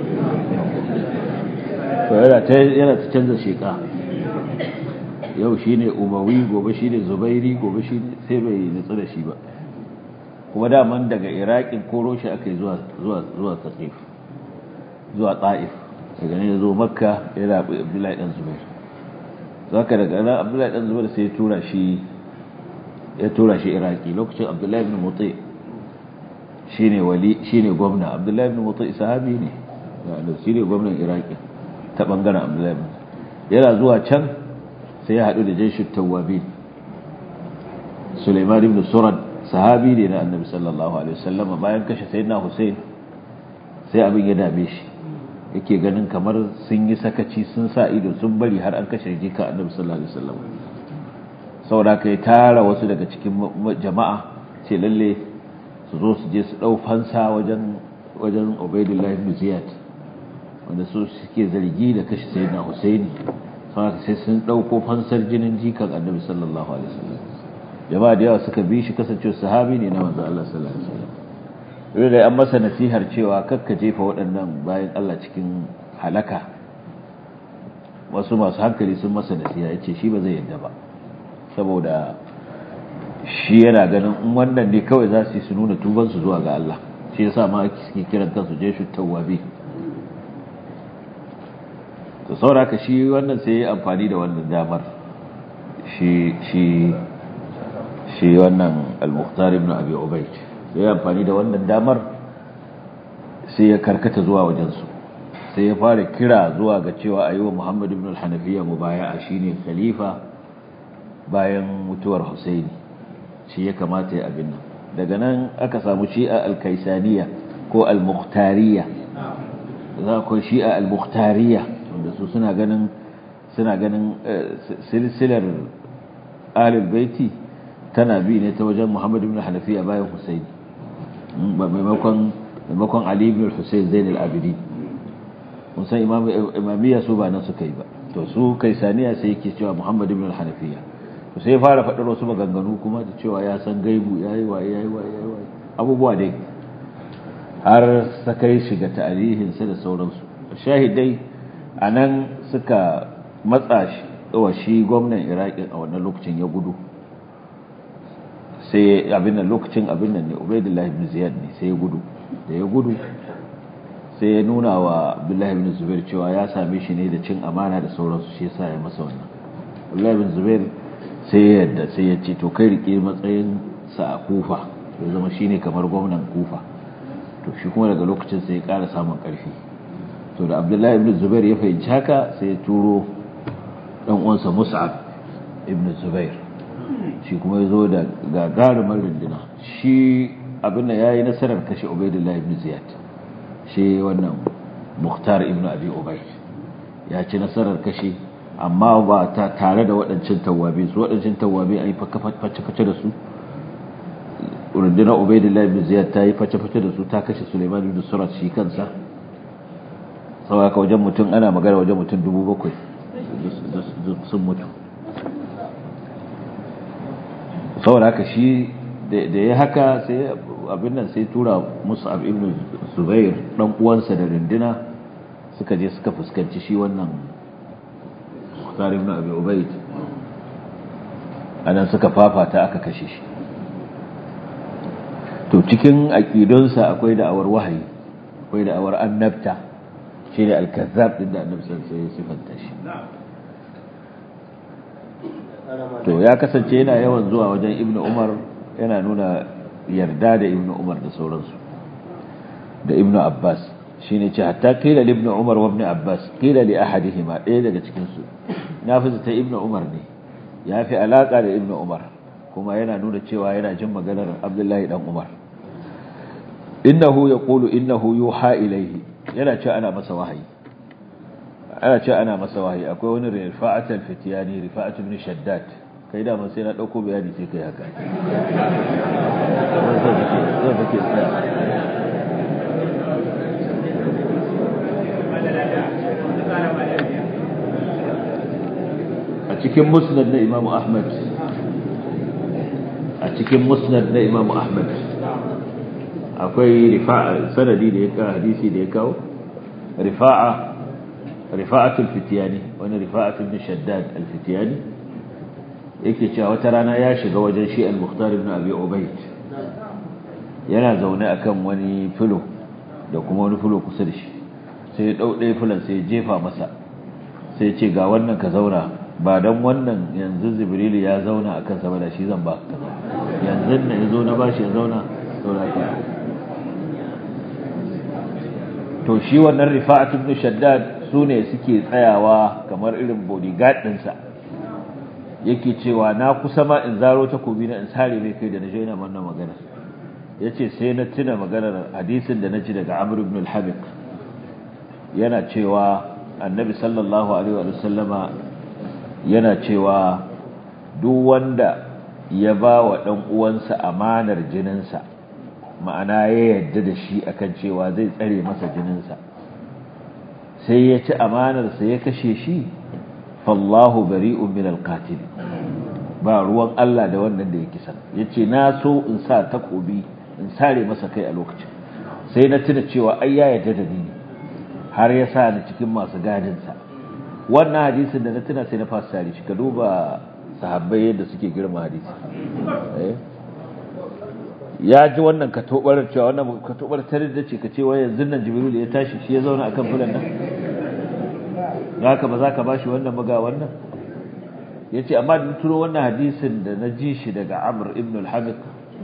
to yana ta yana ta canza sheka yau shine umawi gobe shine zubairi gobe shine sai bai nutsu da shi ba kuma daman daga iraƙin koro shi aka yi zuwa taƙif zuwa ta'if daga ne zo makka ya rabu abdullahi ɗan zubair zaka daga nan abdullahi ɗan zubair sai ya tura shi ya tura shi iraki lokacin abdullahi ibn mutai shine wali shine gwamna abdullahi ibn mutai sahabi ne da shine gwamnan iraki ta bangaren abdullahi ibn yana zuwa can sai ya haɗu da jaishut tawwabin Suleiman ibn Surad sahabi ne na annabi sallallahu alaihi wasallam bayan kashe sayyidina Hussein sai abin ya dame shi yake ganin kamar sun yi sakaci sun sa ido sun bari har an kashe jika annabi sallallahu alaihi wasallam saboda kai tara wasu daga cikin jama'a ce lalle su zo su je su dau fansa wajen wajen Ubaydullah ibn Ziyad wanda su suke zargi da kashe sayyidina Hussein saboda sai sun dauko fansar jinin jikan annabi sallallahu alaihi wasallam jama'a da yawa suka bi shi kasance sahabi ne na manzo Allah sallallahu alaihi wasallam da an masa nasihar cewa kakka jefa waɗannan bayan Allah cikin halaka wasu masu hankali sun masa nasiha ya ce shi ba zai yadda ba saboda shi yana ganin in wannan ne kawai za su yi su nuna tubansu zuwa ga Allah shi yasa ma suke kiran kansu jeshu tawwabi to sauraka shi wannan sai ya amfani da wannan damar shi shi shi wannan al-mukhtar ibn abi ubayd sai ya amfani da wannan damar sai ya karkata zuwa wajensu sai ya fara kira zuwa ga cewa a yi wa muhammad ibn al-hanafiya mubaya'a shine khalifa bayan mutuwar husaini shi ya kamata ya abin nan daga nan aka samu shi'a al-kaisaniya ko al-mukhtariya za ku shi'a al-mukhtariya wanda su suna ganin suna ganin silsilar ahlul baiti tana bi ne ta wajen muhammad ibn al-hanafiya bayan husaini maimakon maimakon ali ibn al-husayn zain al-abidin mun san imamiyya su ba nan suka yi ba to su kaisaniya sai yake cewa muhammad ibn al-hanafiya to sai fara faɗar wasu maganganu kuma da cewa ya san gaibu yayi waye yayi waye yayi waye abubuwa dai har sakai shiga tarihin sa da sauransu shahidai anan suka matsa shi wa shi gwamnan iraki a wannan lokacin ya gudu sai abin nan lokacin abin nan ne ubaidullah ibn ziyad ne sai ya gudu da ya gudu sai ya nuna wa abdullahi ibn zubair cewa ya same shi ne da cin amana da sauransu shi yasa ya masa wannan abdullahi ibn zubair sai ya yadda sai ya ce to kai rike matsayin sa a kufa ya zama shine kamar gwamnan kufa to shi kuma daga lokacin sai ya ƙara samun ƙarfi to da abdullahi ibn zubair ya fahimci haka sai ya turo dan uwansa mus'ab ibn zubair shi kuma ya zo da gagarumar runduna shi abin da ya yi nasarar kashe ubaidullah ibn ziyad shi wannan muhtar ibn abi ubaid ya ci nasarar kashe amma ba ta tare da waɗancan tawabi su waɗancan tawabi an yi face-face da su rundunar ubaidullah ibn ziyad ta yi face-face da su ta kashe suleiman ibn surat shi kansa sau haka wajen mutum ana magana wajen mutum dubu bakwai sun mutu saboda haka shi da ya haka sai abin nan sai tura mus'ab ibn zubair dan uwansa da rindina suka je suka fuskanci shi wannan muhtar ibn abi ubayd anan suka fafata aka kashe shi to cikin aqidunsa akwai da'awar wahayi akwai da'awar annabta shi ne al-kazzab din da annabi sallallahu alaihi wasallam sifanta shi to ya kasance yana yawan zuwa wajen ibn umar yana nuna yarda da ibn umar da sauransu da ibn abbas shi ne ce hatta kila ibn umar wa ibn abbas kila li ahadihima ɗaya daga cikinsu na fi ta ibn umar ne ya fi alaƙa da ibn umar kuma yana nuna cewa yana jin maganar abdullahi dan umar innahu yaqulu innahu yuha ilayhi yana cewa ana masa wahayi ana ce ana masa wahayi akwai wani rifa'atul fitiyani rifa'atul ibn shaddad kai da sai na dauko bayani sai kai haka a cikin musnad na imamu ahmad a cikin musnad na imamu ahmad akwai rifa'a sanadi da ya kawo hadisi da ya kawo rifa'a rifa'atul fitiyani wani rifa'atul ibn shaddad al-fitiyani yake cewa wata rana ya shiga wajen shi al-mukhtar ibn abi ubayd yana zaune akan wani filo da kuma wani filo kusa da shi sai ya dau ɗaya filon sai ya jefa masa sai ya ce ga wannan ka zauna ba dan wannan yanzu jibril ya zauna akan sa da shi zan ba ka yanzu ne yazo na bashi ya zauna saboda ka to shi wannan rifa'at ibn shaddad su ne suke tsayawa kamar irin bodyguard ɗinsa yake cewa na kusa ma in zaro takobi na in sare mai kai da na jaina wannan magana ya ce sai na tuna maganar hadisin da na ji daga amr ibn al-habib yana cewa annabi sallallahu alaihi wa sallama yana cewa duk wanda ya ba wa ɗan uwansa amanar jininsa ma'ana ya yarda da shi akan cewa zai tsare masa jininsa sai ya ci amanarsa ya kashe shi fallahu bari'un min alqatil ba ruwan Allah da wannan da ya kisan yace na so in sa takobi in sare masa kai a lokacin sai na tuna cewa ai ya yarda da ni har ya sa ni cikin masu gadinsa wannan hadisin da na tuna sai na fasa tare shi ka duba sahabbai yadda suke girma hadisi ya ji wannan katobar cewa wannan katobar tare da ce ka ce wai yanzu nan jibril ya tashi shi ya zauna akan fulan nan haka ba za ka bashi wannan maga wannan yace amma da turo wannan hadisin da na ji shi daga Amr ibn al-Habib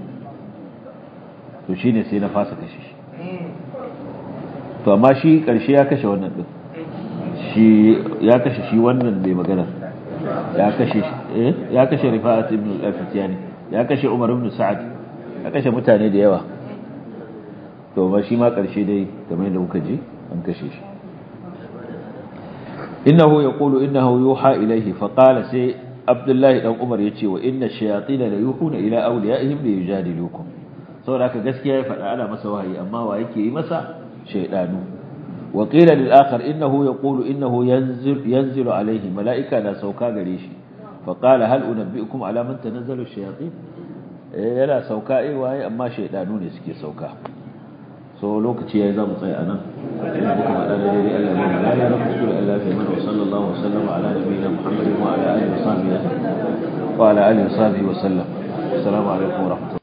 to shine sai na fasa kashe shi to amma shi karshe ya kashe wannan din shi ya kashe shi wannan mai magana ya kashe eh ya kashe Rifa'at ibn al-Fatiyani ya kashe Umar ibn Sa'ad ya kashe mutane da yawa to ba shi ma karshe dai kamar yadda kuka ji an kashe shi innahu yaqulu innahu yuha ilayhi fa qala sai Abdullahi dan Umar yace wa inna shayatin la yuhuna ila awliyaihim li yujadilukum saboda haka gaskiya ya faɗa ana masa wahayi amma wa yake yi masa shaydanu wa qila lil akhar innahu yaqulu innahu yanzil yanzilu alayhi malaika na sauka gare shi fa qala hal unabbiukum ala man tanazzalu shayatin yana sauka eh waye amma shaydanu ne suke sauka so lokaci yayi zamu tsaya anan ina muka faɗa da dai Allah ya mana ya rabu kullu Allah ya mana sallallahu alaihi wa sallam ala nabiyina Muhammadin wa ala alihi wa sahbihi wa ala alihi wa sahbihi wa sallam assalamu alaikum wa rahmatullahi